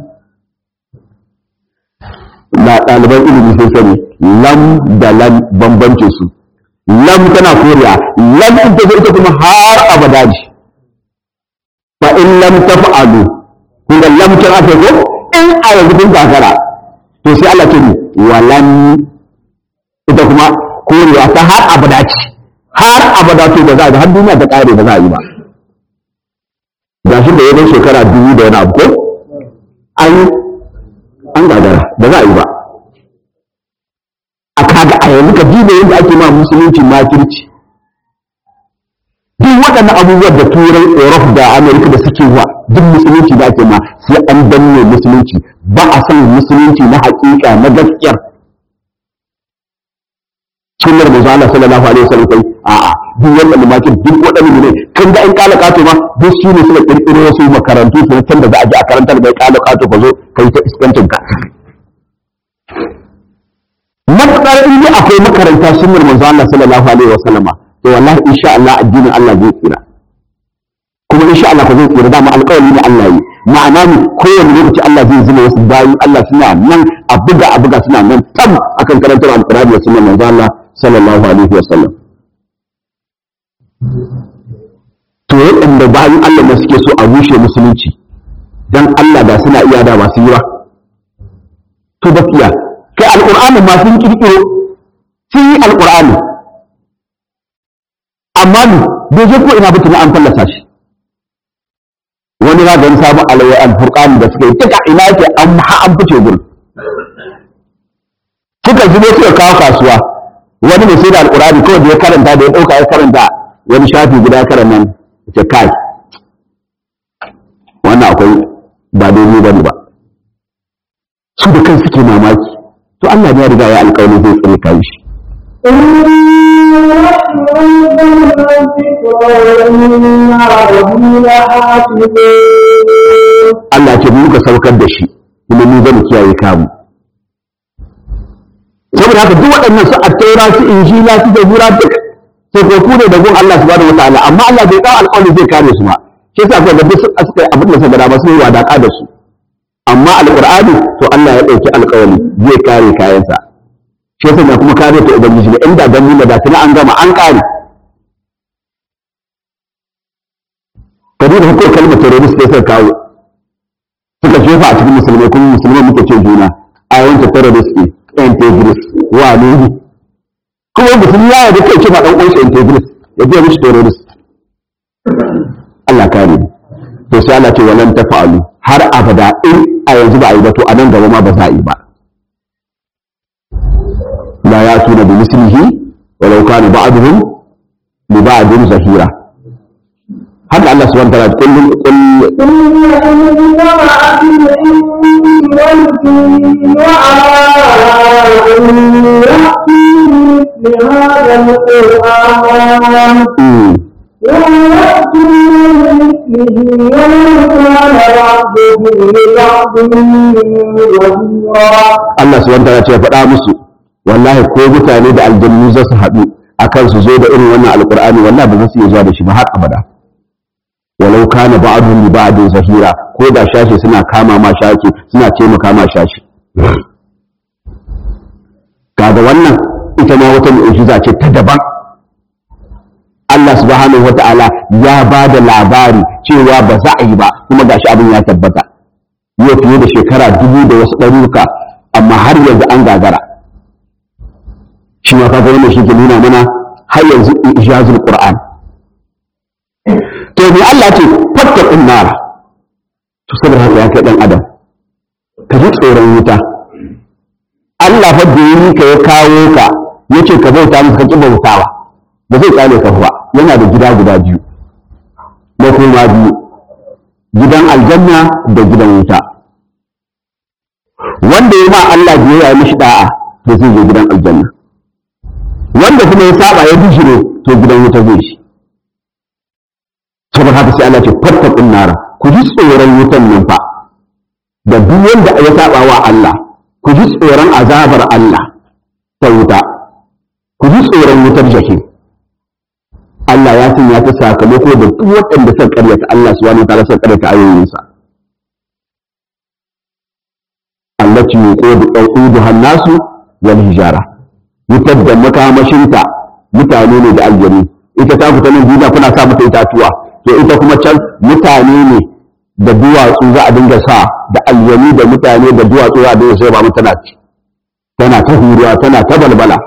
da ɗaliban ilimi sun sani lam da lam bambancin su lam tana koriya lam ita zo ita kuma har abada ce fa in lam taf'alu kun ga lam tana ta ko in a yanzu kun kakara to sai Allah ce ni walan ita kuma koriya ta har abada ce har abada to da za a har duniya ta kare ba za a yi ba gashi da yayin shekara dubu da wani abu ko an an gagara ba za a yi ba a kaga a yanzu ka diba yadda ake ma musulunci makirci duk waɗannan abubuwan da turai europe da amerika da suke wa duk musulunci da ake ma sai an danne musulunci ba a san musulunci na haƙiƙa na gaskiyar sunnar manzo Allah sallallahu alaihi wasallam kai a'a duk waɗannan makir duk waɗannan ne kan da an kala kato ma duk su ne suka kirkiro wasu makarantu su can da za a je a karantar bai kala kato ka zo kai ta iskancin ka matuƙar in dai akwai makaranta sunnar manzo Allah sallallahu alaihi wasallama to wallahi insha Allah addinin Allah zai tsira kuma insha Allah ko zai tsira dama alƙawari ne Allah yi ma'ana ne kowane lokaci Allah zai zama wasu bayi Allah suna nan a buga a buga suna nan tam akan karantar alƙur'ani da sunnar manzo Allah sallallahu alaihi wasallam to waɗanda bayan Allah da suke so a rushe musulunci dan Allah da suna iya da masu yi ba to gaskiya kai alƙur'ani ma sun kirkiro sun yi alƙur'ani amma ni bai je ko ina ba tuni an fallasa shi wani za ga samu alayyar alfurqani da suka yi duka ina yake an ha an fice gurin suka zubo suka kawo kasuwa wani mai sai da alƙur'ani kawai da ya karanta da ya ɗauka ya karanta wani shafi guda ya karanta nan ce kai wannan akwai ba daidai ba ne ba su da kan suke mamaki to Allah ya riga ya alƙawari zai tsare kai shi Allah ce mu ka saukar da shi kuma mu zan kiyaye kamu saboda haka duk waɗannan su attaura su injila su zabura duk sai ko ku ne da gun Allah subhanahu wataala amma Allah bai kawo alƙawari zai kare su ba shi yasa ko da duk suka suka abin da suka ba su yi wadaka da su amma alqur'ani to Allah ya dauki alƙawari zai kare kayansa shi yasa kuma kare ta ubangiji ne inda dan nuna da tuna an gama an kare kadi da hukumar kalmar terrorist da suka kawo muka jefa a cikin musulmai kuma musulmai muke ce juna a wancan terrorist ne integrist wa ne kuma musulmi ya yarda kai ce ba dan uwansa integrist ya je mishi terrorist Allah kare to sai Allah ce walan tafa'alu har abada in a yanzu ba a yi ba to a nan gaba ma ba za a yi ba la ya tuna bi mislihi walau kana ba'duhum li ba'din zahira haka Allah subhanahu wa ta'ala kullum kullum ثم إن جمعت الإنس والجن وعلى أن يأتوا بمثل هذا القرآن لا يأتون بمثله ولو كان بعضهم لبعض ظهيرا Allah subhanahu wa ta'ala ce ya faɗa musu wallahi ko mutane da aljannu za su haɗu akan su zo da irin wannan alqur'ani wallahi ba za su iya zuwa da shi ba har abada walau kana ba'dun li ba'din zahira ko da shashi suna kama ma shashi suna taimaka ma shashi kaga wannan ita ma wata mu'jiza ce ta daban Allah subhanahu wata'ala ya ba da labari cewa ba za a yi ba kuma gashi abin ya tabbata yau fiye da shekara dubu da wasu ɗaruka amma har yanzu an gagara shi ma kaga wannan shi ke nuna mana har yanzu ijazul qur'an to me Allah ce fattaqun nar to saboda haka ya kai dan adam ka ji tsoron wuta Allah fa da yi ka ya kawo ka yace ka bauta masa ka ki bautawa ba zai tsale ka ba yana da gida guda biyu na kuma biyu gidan aljanna da gidan wuta wanda ya ma Allah biyayya ya mishi da'a to zai je gidan aljanna wanda kuma ya saba ya bishire to gidan wuta zai shi saboda haka sai Allah ce fattaqun nara ku ji tsoron wutan nan fa da duk wanda ya saba wa Allah ku ji tsoron azabar Allah ta wuta ku ji tsoron wutar jahim Allah ya sanya ta sakamako da duk waɗanda suka karyata Allah subhanahu wa ta'ala suka karyata ayoyinsa allati yuqudu qawduha an-nasu wal hijara wutar da makamashinta mutane ne da aljanu ita ta fita nan duniya kuna sa mata itatuwa to ita kuma can mutane ne da duwatsu za a dinga sa da aljanu da mutane da duwatsu za a dinga sai ba mu tana tana ta huruwa tana ta balbala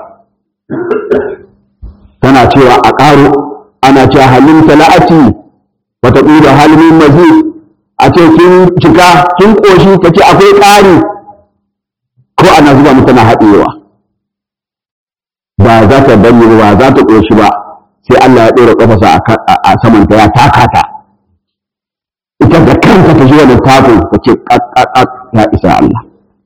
tana cewa a ƙaro ana cewa halin tala'ati wata ƙuda halin mazi a ce kin cika kin ƙoshi ta ce akwai ƙari ko ana zuba mu tana haɗewa ba za ta bani ba za ta ƙoshi ba sai Allah ya ɗora ƙafasa a saman ta ya taka ta ita da kanta ta ji wani tafin ta ce ƙaƙƙaƙ ya isa Allah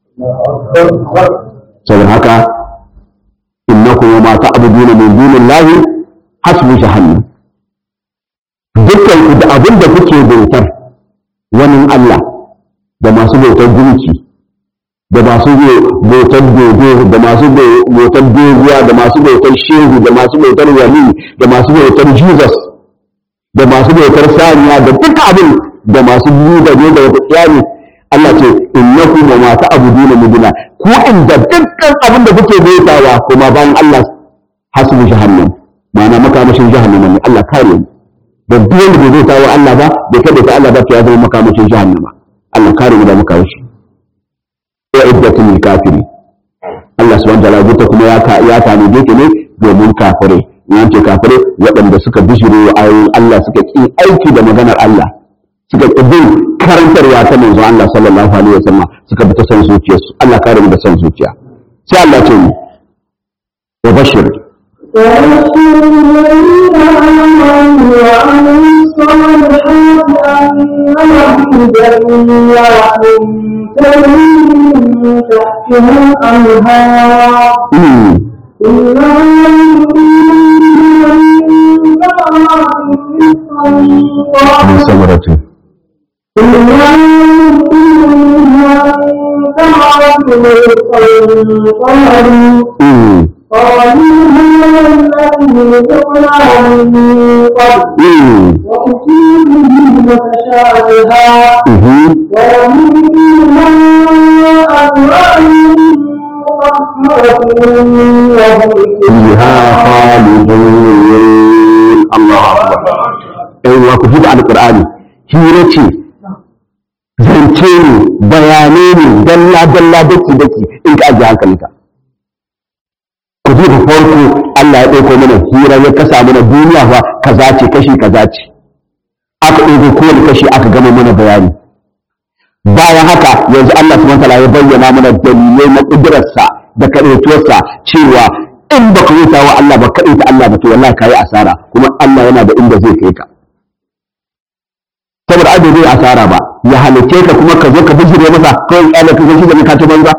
saboda haka innakum wa ma ta'buduna min dunillahi hasbu jahannam dukkan ku da abin da kuke bautar wani Allah da masu bautar gunki da masu bautar dodo da masu bautar doguwa da masu bautar shehu da masu bautar wali da masu bautar jesus da masu bautar saniya da duk abin da masu biyu da ne da wata tsari Allah ce innakum wa ma ta'buduna min duna ku inda dukkan abin da kuke bautawa kuma bayan Allah hasbu jahannam ma'ana makamashin jahannama ne Allah kare mu da duk wanda bai bautawa Allah ba bai kada ta Allah ba to ya zama makamashin jahannama Allah kare mu da makamashin wa iddatul kafiri Allah subhanahu wa ta'ala wuta kuma ya ka ya tani dake ne domin kafirai yan ce kafirai waɗanda suka bishiro wa ayoyin Allah suka ki aiki da maganar Allah suka ki bin karantarwa ta manzo Allah sallallahu alaihi wasallam suka bi ta san zuciyarsu Allah kare mu da san zuciya sai Allah ce mu wa bashir ويشكر الذين آمنوا وعملوا الصالحات أن لهم جنات تجري من تحتها الأنهار mm. كلما min samaratin mm. قالوا هذا الذي ذقنا من قبل mm. وأتوا به متشابها mhm. ومنها أزواج مطهرة وهم فيها خالدون الله أكبر أي وكفي da alƙur'ani hira ce zance zance ne bayanai ne dalla dalla daki daki in ka ajiye hankalinka ku ji da farko Allah ya ɗauko mana hira ya kasa mana duniya fa kaza ce kashi kaza ce aka ɗauko kowane kashi aka gama mana bayani bayan haka yanzu Allah subhanahu wataala ya bayyana mana dalilai na ƙudurarsa da kaɗaituwarsa cewa in ba ka wuta wa Allah ba kaɗaita Allah ba to wallahi ka yi asara kuma Allah yana da inda zai kai ka saboda abu zai asara ba ya halice ka kuma ka zo ka bijire masa kawai kyale ka zo shi da ka ta banza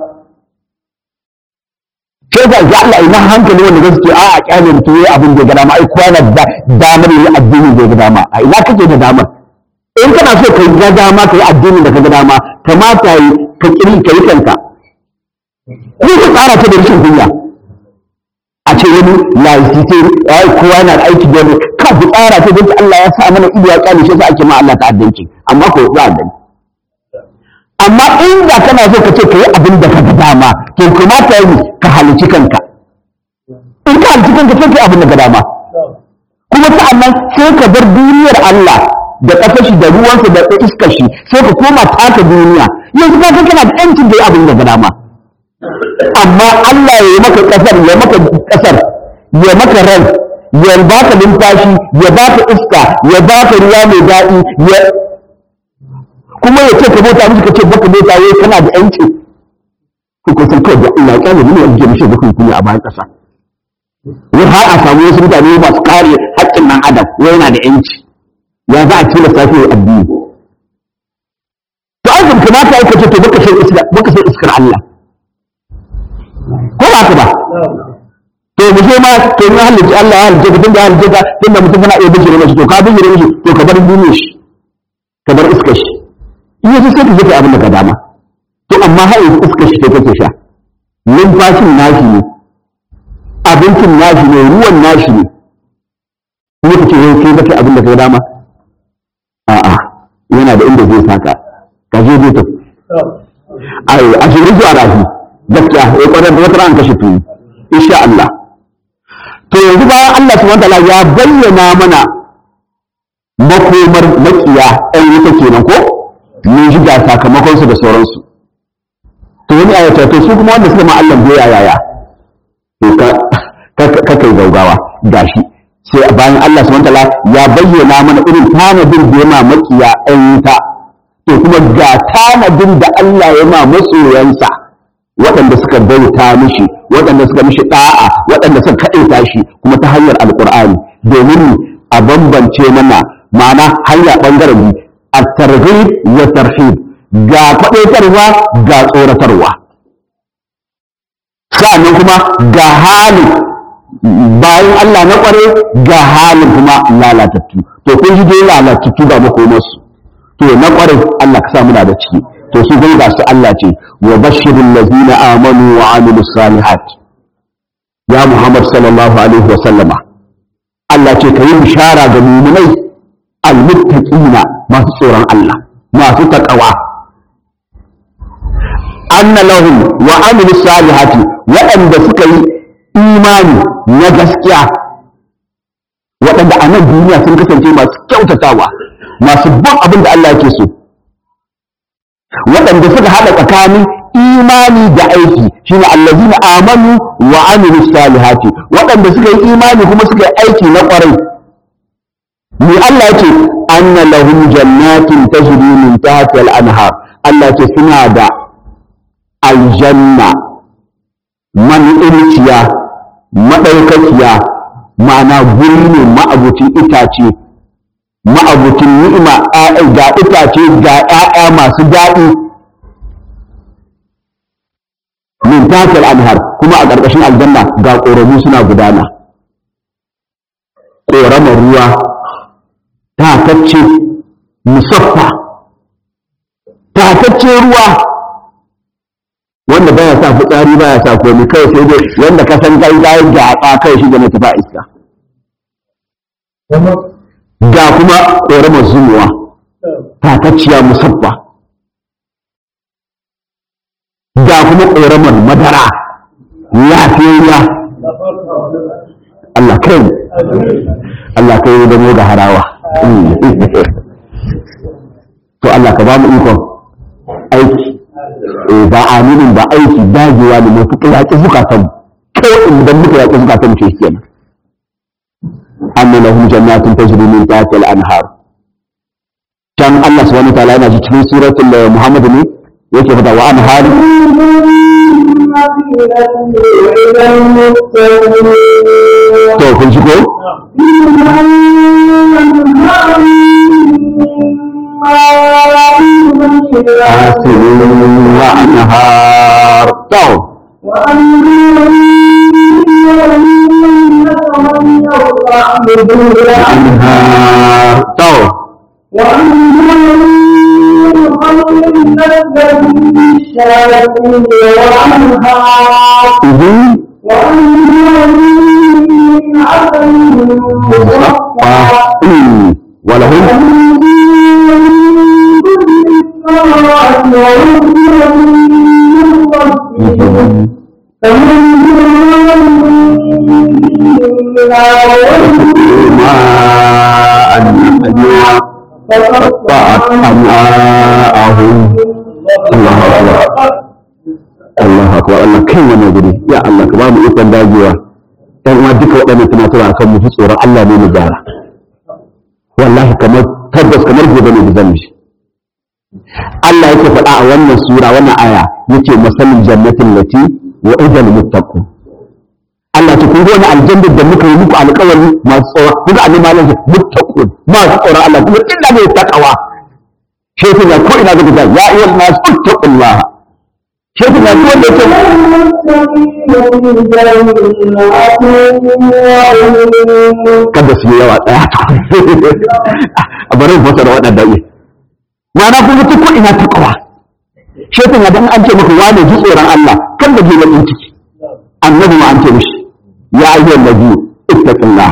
sai ga ga Allah ina hankali wanda zai ce a a kyale mutum yayi abin da ya ga dama ai kowa na da damar yi addini da ya ga dama a ina kake da damar in kana so ka ga dama ka yi addini da ka ga dama kamata yi ka kiri ka yi kanka ko ka tsara ta da rashin kunya a ce wani laisite ai kowa na da aiki da ka ku tsara ta don Allah ya sa mana ido ya kyale shi sa ake ma Allah ta'addanci amma ko za a gani amma in da kana so ka ce ka yi abin da ka ga dama to kamata yi ka halici kanka in ka halici kanka sai ka yi abin da ka dama kuma sa'annan sai ka bar duniyar Allah da ƙasar shi da ruwansa da iskar shi sai ka koma taka duniya yanzu ka kana da yancin da yi abin da ka dama amma Allah ya yi maka ƙasar ya maka ƙasar ya maka ran ya baka numfashi ya baka iska ya baka ruwa mai daɗi ya kuma ya ce ka bauta mishi ka ce baka bauta wai kana da yanci ku ko san kawai da Allah ya ne ya ji mishi baka kunya a bayan ƙasa wai har a samu wasu mutane masu kare haƙƙin ɗan adam wai yana da yanci ya za a tilasta shi addini to ai kan kamata ai ka ce to baka san iska baka san iskar Allah ko ba ka ba to mu je ma to in halitta Allah ya halitta ka tunda ya halitta ka tunda mutum kana iya bijire mashi to ka bijire mashi to ka bar duniyar shi ka bar iskar shi in yaso sai ka je kai abin da ka dama to amma har yanzu iskar shi kai kake sha numfashin nashi ne abincin nashi ne ruwan nashi ne kuma ka ce wai kai kake abin da ka dama a'a yana da inda zai saka ka je zai tafi ai a shi zuwa rafi gaskiya ya kwarar da wata ran kashe tuni insha Allah to yanzu bayan Allah subhanahu wataala ya bayyana mana makomar makiya ɗan wuta kenan ko mun ji ga sakamakon su da sauransu to wani ayata to su kuma wanda suka ma Allah goya yaya to ka ka kai gaugawa gashi sai bayan Allah subhanahu wataala ya bayyana mana irin tanadin da ya ma makiya ɗan wuta to kuma ga tanadin da Allah ya ma masoyansa waɗanda suka bauta mishi waɗanda suka mishi ɗa'a waɗanda suka kaɗaita shi kuma ta hanyar alƙur'ani domin a bambance mana ma'ana hanya ɓangaren biyu a targhib wa tarhib ga kwaɗaitarwa ga tsoratarwa sa'annan kuma ga halin bayan Allah na ƙware ga halin kuma lalatattu to kun ji dai lalatattu ga makomarsu to na ƙware Allah ka sa muna da ciki to su gai ga su Allah ce wa bashirin lazina amanu wa amilu salihat ya Muhammad sallallahu alaihi wa sallama Allah ce ka yi bishara ga muminai almuttaqina masu tsoron Allah masu taqwa anna lahum wa amilu salihati waɗanda suka yi imani na gaskiya waɗanda a nan duniya sun kasance masu kyautatawa masu bin abin da Allah yake so waɗanda suka haɗa tsakanin imani da aiki shine allazina amanu wa amilu salihati waɗanda suka yi imani kuma suka yi aiki na ƙwarai ni Allah yake anna lahum jannatin tajri min tahtiha al-anhar Allah yake suna da aljanna man ilciya madaukakiya ma'ana guri ne ma'abucin itace ma'abucin ni'ima ga itace ga ‘ya'ya masu daɗi min takil anhar kuma a ƙarƙashin aljanna ga ƙoramu suna gudana ƙoramar ruwa tatacce musaffa tatacce ruwa wanda baya sa fitsari baya sa komi kai sai dai wanda ka san kai gayin gyaɓa kai shi da na tafa iska ga kuma ƙoramar zumuwa tatacciya musabba ga kuma ƙoramar madara lafiyayya Allah kai Allah kai da mu da harawa to Allah ka ba mu ikon eh ba aminin ba aiki dagewa ne mai fuka yaƙi zukatan kawai idan muka yaƙi zukatan mu shi kenan anna lahum jannatun tajri min tahtiha al-anhar can Allah subhanahu wa ta'ala yana ji cikin suratul Muhammad ne yake fada wa anhar to kun ji ko asirin wa anhar to anhar to idin ولهم ماء حميما قطعت أمعاءهم الله أكبر Allah akbar Allah kai wannan guri ya Allah ka ba mu ikon dagewa ɗan uwa duka waɗannan tunatarwa akan mu ji tsoron Allah ne mu gyara wallahi kamar tabbas kamar gobe ne da zan yi Allah yake faɗa a wannan sura wannan aya yace masalin jannatin lati wa idal muttaqun Allah ce kun ga wani aljanna da muka yi muku alƙawari masu tsawa kuga annabi malam ce muttaqun masu tsoron Allah kuma illa ne takawa shi ya ko ina ga ya ayyuhan nas ittaqullah shi na duk wanda yake kada su yi yawa ɗaya a bari fasa da waɗanda yi ma'ana kuma ta ko ina ta kawa shaitan ya dan an ce maka wane ji tsoron Allah kan da ji bakin ciki annabi ma an ce mishi ya ayyuhan nabi ittaqillah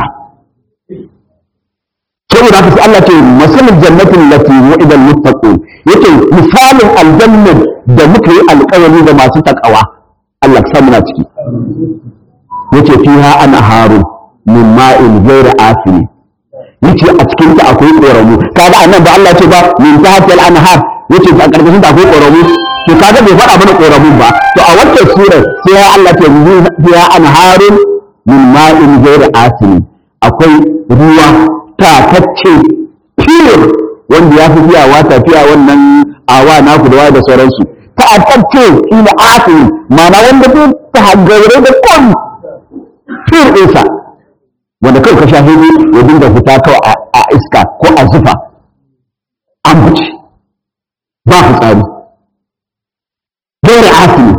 saboda haka sai Allah ce masalul jannatin lati wa'ida al-muttaqun yake misalin aljannar da muka yi alƙawari da masu takawa Allah ka muna ciki yace fiha ana haru min ma'in ghayra asiri yace a cikin ta akwai ƙoramu kaga annan ba Allah ce ba min tahtil anhar yace a karkashin ta akwai ƙoramu to kaga bai faɗa mana ƙoramun ba to a wannan surar sai ya Allah ce fiha anharun min ma'in ghayra asiri akwai ruwa tatacce pure wanda ya fi fiyawa tafiya wannan awa naku da da sauransu tatacce ila asiri mana wanda zai ta haggaure da kwan pure ɗinsa wanda kawai ka shafi ya dinga fita kawai a iska ko a zufa an fice ba fitsari gaira asiri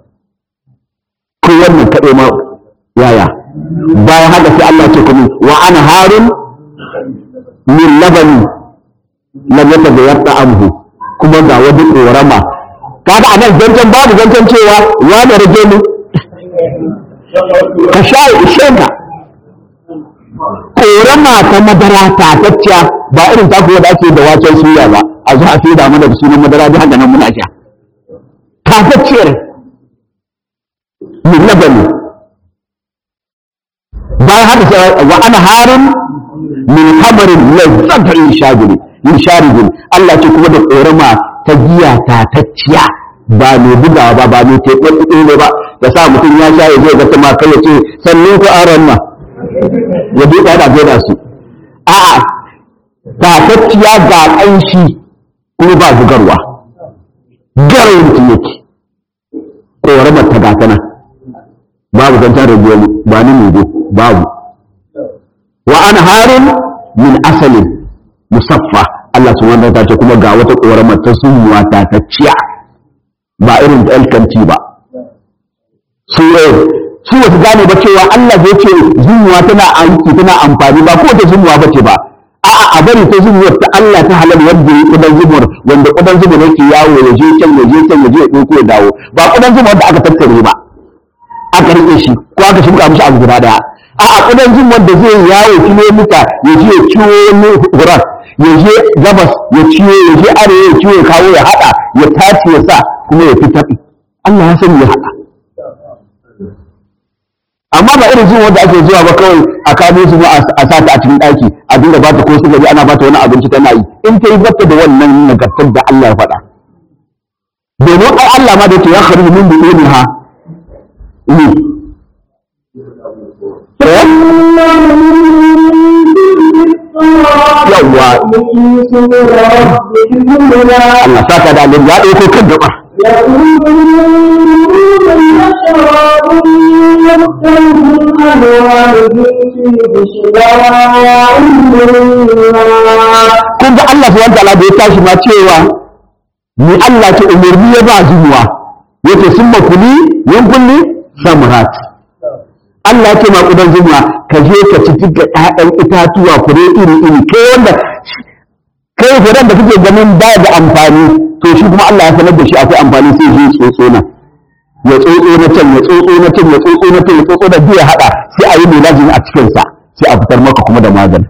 ko wannan kaɗai ma yaya bayan haka sai Allah ce kuma wa ana harun min labani lam yataghayyar ta'amuhu kuma ga wani korama kaga anan zancen babu zancen cewa ya da rage mu ka sha ishenka korama ta madara tatacciya ba irin taku da ake da waken suya ba a zo a fi da mana da sunan madara da haka nan muna sha tatacciyar min labani bayan haka sai wa ana harun min hamarin lazzata in shagiri in sharibin Allah ce kuma da korama ta giya tatacciya ba mai bugawa ba ba mai teɓe ne ba da sa mutum ya sha ya zai ga kuma kai ya ce sannan ku aron ma ya duka da gaida su a'a tatacciya ga ƙanshi kuma ba bugarwa garin mutum yake koramar ta gatana babu zancen rage ba ni ne babu wa anharun min asalin musaffa Allah subhanahu wa ta'ala kuma ga wata koramar ta sunwa ta tacciya ba irin da alkanti ba su su wasu gane ba cewa Allah zai ce zuwa tana aiki tana amfani ba ko ta zuwa ba ce ba a'a a bari ta zuwa ta Allah ta halal wanda ya kudan zumur wanda kudan zumur yake yawo ya je can ya je can ya je ya ɗauko ya dawo ba kudan zumur da aka tattare ba aka rike shi ko aka shimka mishi abu guda daya a a kudan jin wanda zai yawo kilomita ya je ya ciwo wani hurar ya je gabas ya ciwo ya je arewa ya ciwo ya kawo ya hada ya tace ya sa kuma ya fitar Allah ya sani ya hada amma ba irin jin wanda ake zuwa ba kawai a kamo su a sa ta a cikin daki a dinga ba ta ko sugari ana ba ta wani abinci tana yi in ta yi bata da wannan nagartar da Allah ya faɗa domin ai Allah ma da yake ya kharuju min butuniha ni yawwa Allah saka da alim ya ɗauko kan gaba kun ga Allah subhanahu wataala da ya tashi ma cewa ni Allah ce umarni ya ba zuwa yace sun makuli yan kulli samrat Allah ce ma kudan zuma ka je ka ci duka ƴaƴan itatuwa fure iri iri kai wanda kai furen da kake ganin ba da amfani to shi kuma Allah ya sanar da shi akwai amfani sai ya tsotso na ya tsotso na can ya tsotso na can ya tsotso na can ya tsotso da biya hada sai a yi milajin a cikin sa sai a fitar maka kuma da magani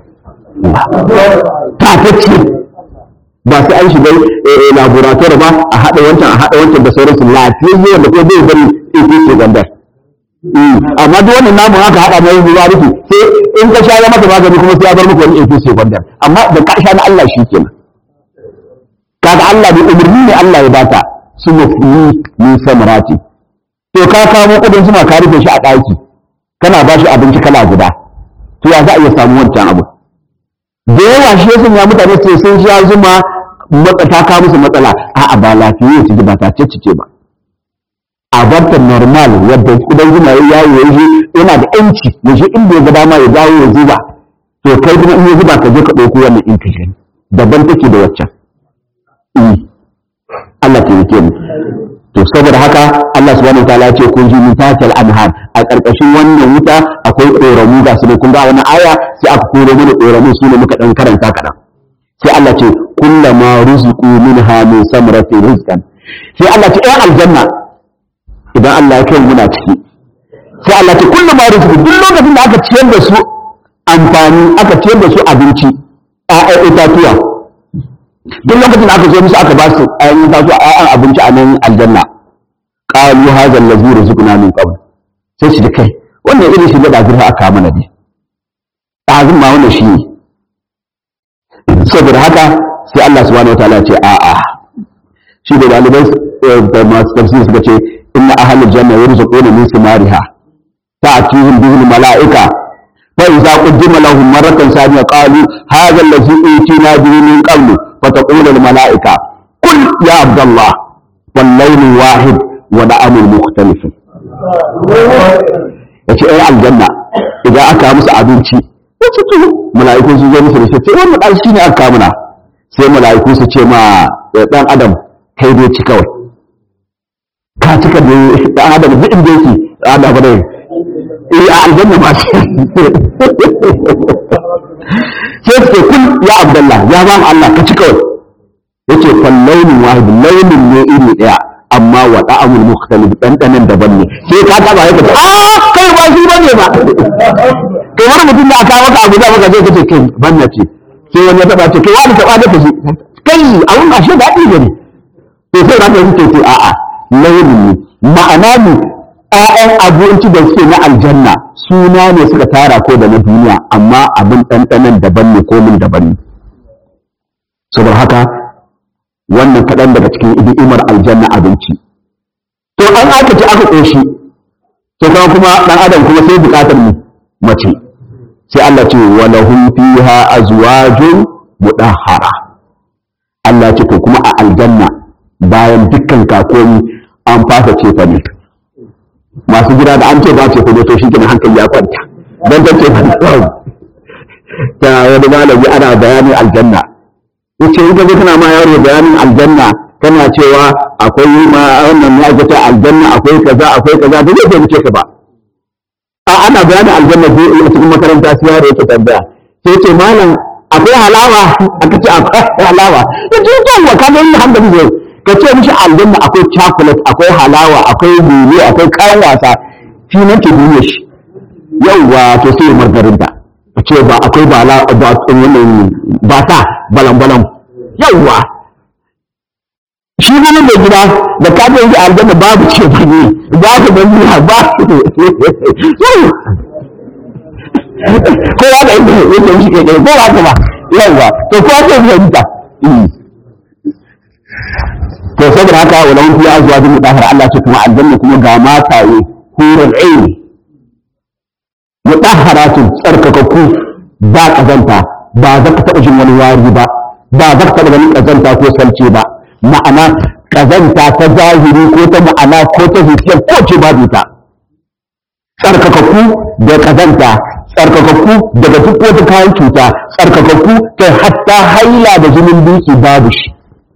tatacce ba sai an shiga laboratory ba a haɗa wancan a haɗa wancan da sauransu lafiyayye wanda ko zai bari iko ce gandar amma duk wannan namun haka haɗa mai ruwa rufe sai in ka sha ya maka magani kuma sai ya bar maka wani iko ce gandar amma da ka sha na Allah shi kenan kaga Allah da umarni ne Allah ya bata su mafuni min samarati to ka kamo kudin suna ka rufe shi a ɗaki kana ba shi abinci kala guda to ya za a iya samu wancan abu da yawa shi yasan ya mutane sai sun sha zuma ta kawo musu matsala a'a ba lafiya ce ba ta ce ce ba a barta normal yadda kudan zuma ya yawo ya yi yana da yanci ya shi inda ya ga dama ya dawo ya zuba to kai kuma in ya zuba ka je ka ɗauko wannan in ka gani daban take da waccan Allah ta yake mu to saboda haka Allah subhanahu wataala ya ce kun ji min tatal anhar a ƙarƙashin wannan wuta akwai ƙoramu ga su ne kun ga wani aya sai aka koro mana ƙoramu su ne muka ɗan karanta kaɗan sai Allah ce kullama rizqu minha min samrati rizqan sai Allah ce ai aljanna idan Allah ya kai muna ciki sai Allah ce kullama rizqu duk lokacin da aka ciyar da su amfani aka ciyar da su abinci ƴaƴan itatuwa duk lokacin da aka zo musu aka ba su ƴaƴan itatuwa ƴaƴan abinci a nan aljanna qalu hadha allazi rizqna min qabl sai su ji kai wannan irin shi da zurfa aka mana ne ɗazun ma wannan shi ne saboda haka sai Allah subhanahu wataala ya ce a'a shi da dalibai da masu tafsiri suka ce inna ahlul janna yarzuquna min simariha ta'tihim bihi malaika fa idza qaddima lahum maratan saniya qalu hadha allazi utina bihi min qablu fa taqulu al malaika qul ya abdallah wal layl wahid wa da'amul mukhtalif yace ai aljanna idan aka musu abinci wace to mala'iku su zo musu da shi ce wannan dan shine aka muna sai mala'iku su ce ma dan adam kai dai ci kawai ka cika da dan adam duk inda yake adam ba dai eh a aljanna ma shi sai su ce kun ya abdullah ya ba Allah ka ci kawai yace fal launin wahid launin ne iri daya amma wa da'amul mukhtalif dandanan daban ne sai ka taba yake a kai ba shi bane ba to wani mutum da aka maka abu da maka zai kace kai banna ce sai wani ya taba ce kai wani taba da kashi kai a wani ashe da dadi ne to sai ranka yake ce a a launin ne ma'ana ne ƴaƴan abinci da suke na aljanna suna ne suka tara ko da na duniya amma abin ɗanɗanan daban ne ko min daban ne saboda haka wannan kaɗan daga cikin idimar aljanna abinci to an aka ce aka ƙoshi to kuma kuma ɗan adam kuma sai buƙatar mu mace sai Allah ce wa lahum fiha azwajun mudahhara Allah ce to kuma a aljanna bayan dukkan kakomi an fasa ce fa ne masu gida da an ce ba ce kuma to shi kenan hankali ya kwanta dan ta ce fa ta wani malami ana bayanin aljanna yace in kaje kana ma yaro bayanin aljanna kana cewa akwai ma wannan ne ake aljanna akwai kaza akwai kaza da zai fahimce ka ba a ana bayanin aljanna ko a cikin makaranta sai yaro yake tambaya sai yace malam akwai halawa aka ce akwai halawa yace to wa ka ga hankali zai ka ce mishi aljanna akwai chocolate akwai halawa akwai lulu akwai kayan wasa shi nan ke duniya shi yauwa to sai margarinta ka ce ba akwai ba la ba wannan ba ta balan balan yauwa shi ne mai gida da ka ce aljanna babu ce ba ne babu bandiya ba kowa da inda yake mishi ke ko ba ka ba yauwa to kowa ce fahimta to saboda saboda haka wa lahum fiha azwajun mutahhara Allah ce kuma aljanna kuma ga mataye hurul ain mutahharatun tsarkakakku ba kazanta ba za ka taɓa jin wani wari ba ba za ka taɓa ganin kazanta ko salce ba ma'ana kazanta ta zahiri ko ta ma'ana ko ta zuciya ko ce babu ta tsarkakakku da kazanta tsarkakakku daga duk wata kayan cuta tsarkakakku kai hatta haila da jinin duki babu shi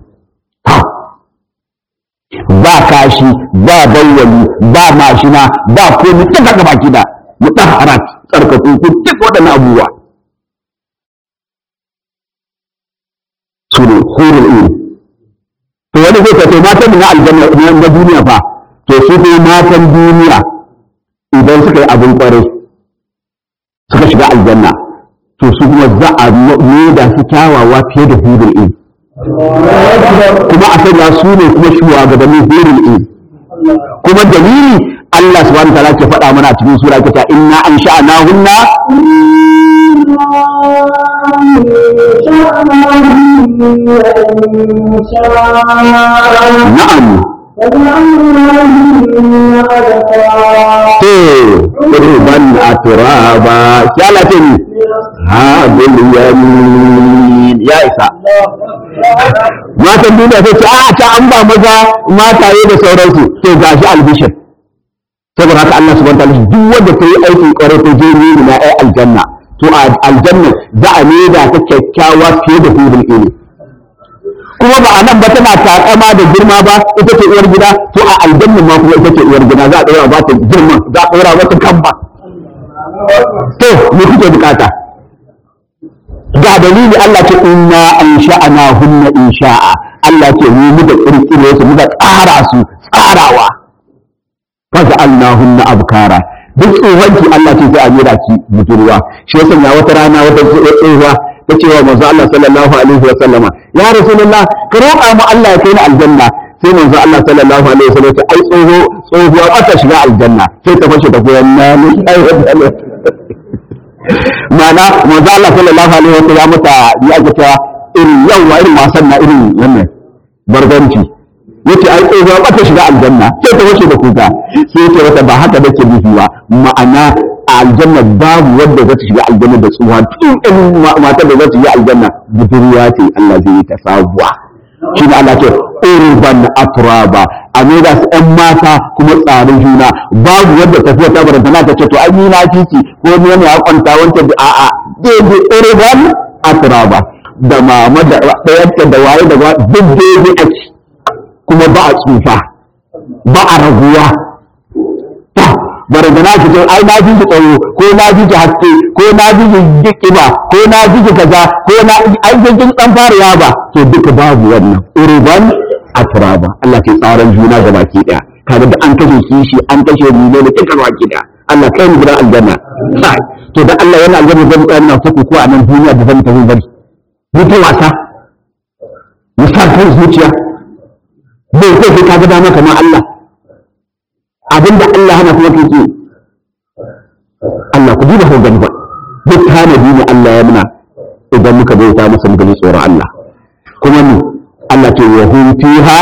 ba kashi ba bayyani ba mashina ba komi ta daga baki da mutahharat tsarkakakku duk waɗannan abubuwa su ne hurul ilmi to wani zai ka to matan na aljanna na duniya fa to su ne matan duniya idan suka yi abin kwarai suka shiga aljanna to su kuma za a da su kyawawa fiye da hudul in kuma a sanya su ne kuma shugabannin hudul in kuma dalili Allah subhanahu wa ta'ala ke faɗa mana a cikin sura ta inna an sha'ana hunna na'am to urban aturaba shalatin hadul yamin ya isa matan duniya sai ce a ta an ba maza mataye da sauransu to gashi albishir saboda haka Allah subhanahu wa ta'ala duk wanda ta yi aikin kwarai ta je ne na ai aljanna to a aljanna za a ne da ta kyakkyawa fiye da hudul ilmi kuma ba a nan ba tana takama da girma ba ita ce uwar gida to a aljanna ma kuma ita ce uwar gida za a ɗora ba ta girma za a ɗora mata kamba to me kuke bukata ga dalili Allah ce inna an sha'ana hunna insha'a Allah ce mu muka kirkire su muka tsara su tsarawa faj'alna hunna abkara duk tsohonki Allah ce sai a mira ki budurwa shi yasa ya wata rana wata tsohuwa ta ce wa manzo Allah sallallahu alaihi wa sallama ya rasulullah ka roƙa mu Allah ya kai ni aljanna sai manzo Allah sallallahu alaihi wa sallam ya ce ai tsoho tsohuwa ba ta shiga aljanna sai ta fashe ta goyon na ni ai ma'ana manzo Allah sallallahu alaihi wa sallam ya mata ya ga cewa irin yawa irin wasan na irin wannan barbanci yace ai tsohuwa ba ta shiga aljanna sai ta fashe da kuka sai yace wata ba haka nake nufi ba ma'ana a aljanna babu wanda za ta shiga aljanna da tsuwa tun in matar da za ta shiga aljanna budurwa ce Allah zai yi ta sabuwa shi ne Allah ce urban atraba a ne da su ƴan mata kuma tsarin juna babu wanda tafiya ta baranta na ta ce to ai ni na titi ko ni ne ya kwanta wancan da a'a daidai urban atraba da mama da ɗayarta da waye da duk daidai ake kuma ba a tsufa ba a raguwa barantana ki ce ai na ji ki tsaro ko na ji ki haske ko na ji ki kiba ko na ji ki kaza ko na ai kin dan fara yaba to duka babu wannan urban atraba Allah ke tsaron juna ga baki daya kaga da an kashe kishi an kashe ni ne duka baki daya Allah kai mu gidan aljanna sai to da Allah yana aljanna zan tsaya ina fuku ko a nan duniya da zan tafi bari ni ta wasa misal kan zuciya bai kai ka ga dama kamar Allah abinda Allah hana kuma kake Allah ku duba hogan ba duk tanadi ne Allah ya muna idan muka bauta masa muka ji tsoron Allah kuma ni Allah ce wa hum fiha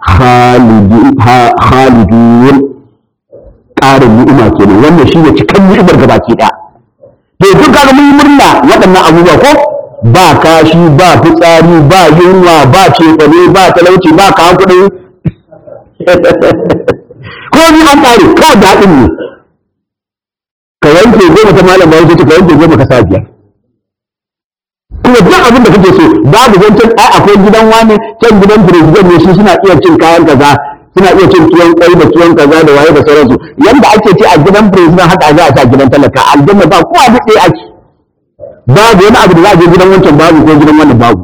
khalidun ƙarin ni'ima kenan wannan shi ne cikin ni'imar gabaki ɗaya to duk kaga mun yi murna waɗannan abubuwa ko ba kashi ba fitsari ba yunwa ba cefane ba talauci ba kawo kuɗi ko ni an ƙare kawai daɗin ne ka wanke goma ta malam bayan ce ka wanke goma ka sa biyar kuma duk abin da kake so babu zancen ai akwai gidan wani can gidan president ne su suna iya cin kayan kaza suna iya cin tuwon kwai da tuwon kaza da waye da sauransu yanda ake ci a gidan president haka za a ci a gidan talaka aljanna ba kowa duk ɗaya ake babu wani abu da za a je gidan wancan babu ko gidan wannan babu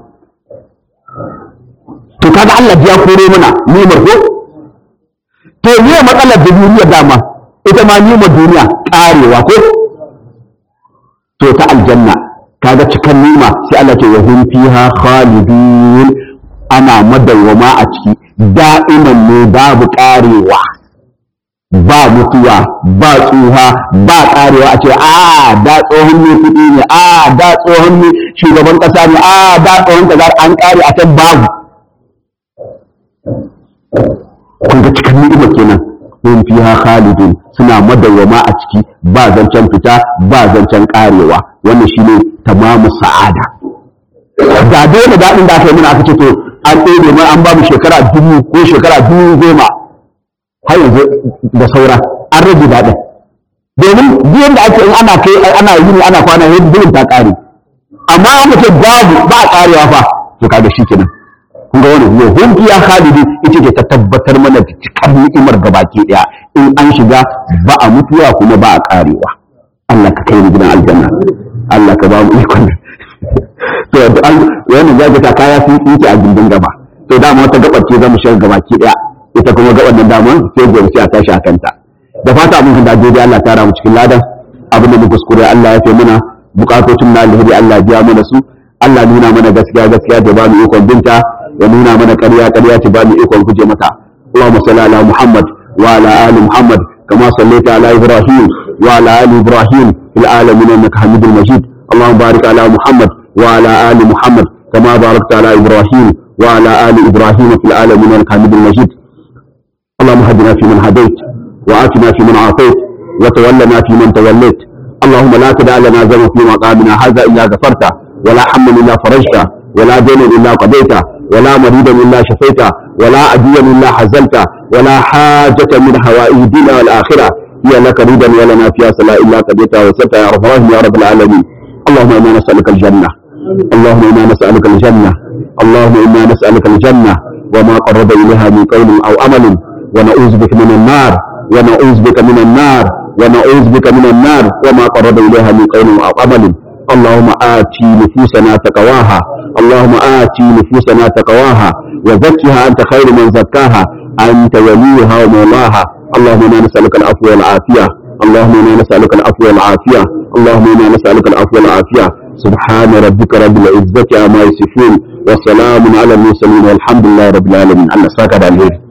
to kaga Allah ya koro mana nimar ko to ne matsalar da duniya dama ita ma nimar duniya karewa ko to ta aljanna kaga cikan nima sai Allah ce wa hum fiha khalidun ana madawwama a ciki da'iman ne babu karewa ba mutuwa ba tsuha ba karewa a ce a da tsohon ne kuɗi ne a da tsohon ne shugaban ƙasa ne a da tsohon kaza an kare a can babu kun ga cikin ni'ima kenan hum fiha khalidun suna madawwama a ciki ba zancen fita ba zancen karewa wannan shine tamamu sa'ada da dai da dadin da aka yi mana aka ce to an ɗebe mai an ba mu shekara dubu ko shekara dubu goma har yanzu da saura an rage daɗin domin biyan da ake in ana kai ana yi ana kwana yin biyun ta ƙare amma an ce babu ba a ƙarewa fa to kaga shi kenan kun ga wani yau hun fiya khalidi ita ce ta tabbatar mana da cikar ni'imar gabaki daya in an shiga ba a mutuwa kuma ba a ƙarewa Allah ka kai ni gidan aljanna Allah ka ba mu ikon to an wani zaka ta kaya sun tsinke a gindin gaba to dama wata gabar ce zamu shiga gabaki daya ita kuma gabar nan dama sai gobe sai a tashi a kanta da fata abin da daidai Allah ta ramu cikin ladan abin da mu kuskure Allah ya fi mana bukatocin na alheri Allah biya mana su Allah nuna mana gaskiya gaskiya da ba mu ikon binta ya nuna mana ƙarya ƙarya ta ba mu ikon guje mata Allahumma salli ala Muhammad wa ala ali Muhammad kama sallaita ala Ibrahim wa ala ali Ibrahim fil alamin innaka Hamidul Majid Allahumma barik ala Muhammad wa ala ali Muhammad kama barakta ala Ibrahim wa ala ali Ibrahim fil alamin innaka Hamidul Majid اللهم هدنا فيمن هديت وآتنا فيمن عافيت وتولنا فيمن توليت اللهم لا تدع لنا ذنبا في مقامنا هذا إلا غفرته ولا حما إلا فرجته ولا دينا إلا قضيته ولا مريدا إلا شفيته ولا عديا إلا حزلته ولا حاجة من حوائج الدنيا والآخرة هي لك ريدا ولنا فيها صلاة إلا قضيتها وستها يا رب العالمين يا رب العالمين اللهم إنا نسألك الجنة اللهم إنا نسألك الجنة اللهم إنا نسألك الجنة وما قرب إليها من قول أو أمل ونعوذ بك من النار ونعوذ بك من النار ونعوذ بك من النار وما قرب إليها من قول أو عمل اللهم آتي نفوسنا تقواها اللهم آتي نفوسنا تقواها وزكها أنت خير من زكاها أنت وليها ومولاها اللهم إنا نسألك العفو والعافية اللهم إنا نسألك العفو والعافية اللهم إنا نسألك العفو والعافية سبحان ربك رب العزة عما يصفون وسلام على المرسلين والحمد لله رب العالمين الله ساكت عليه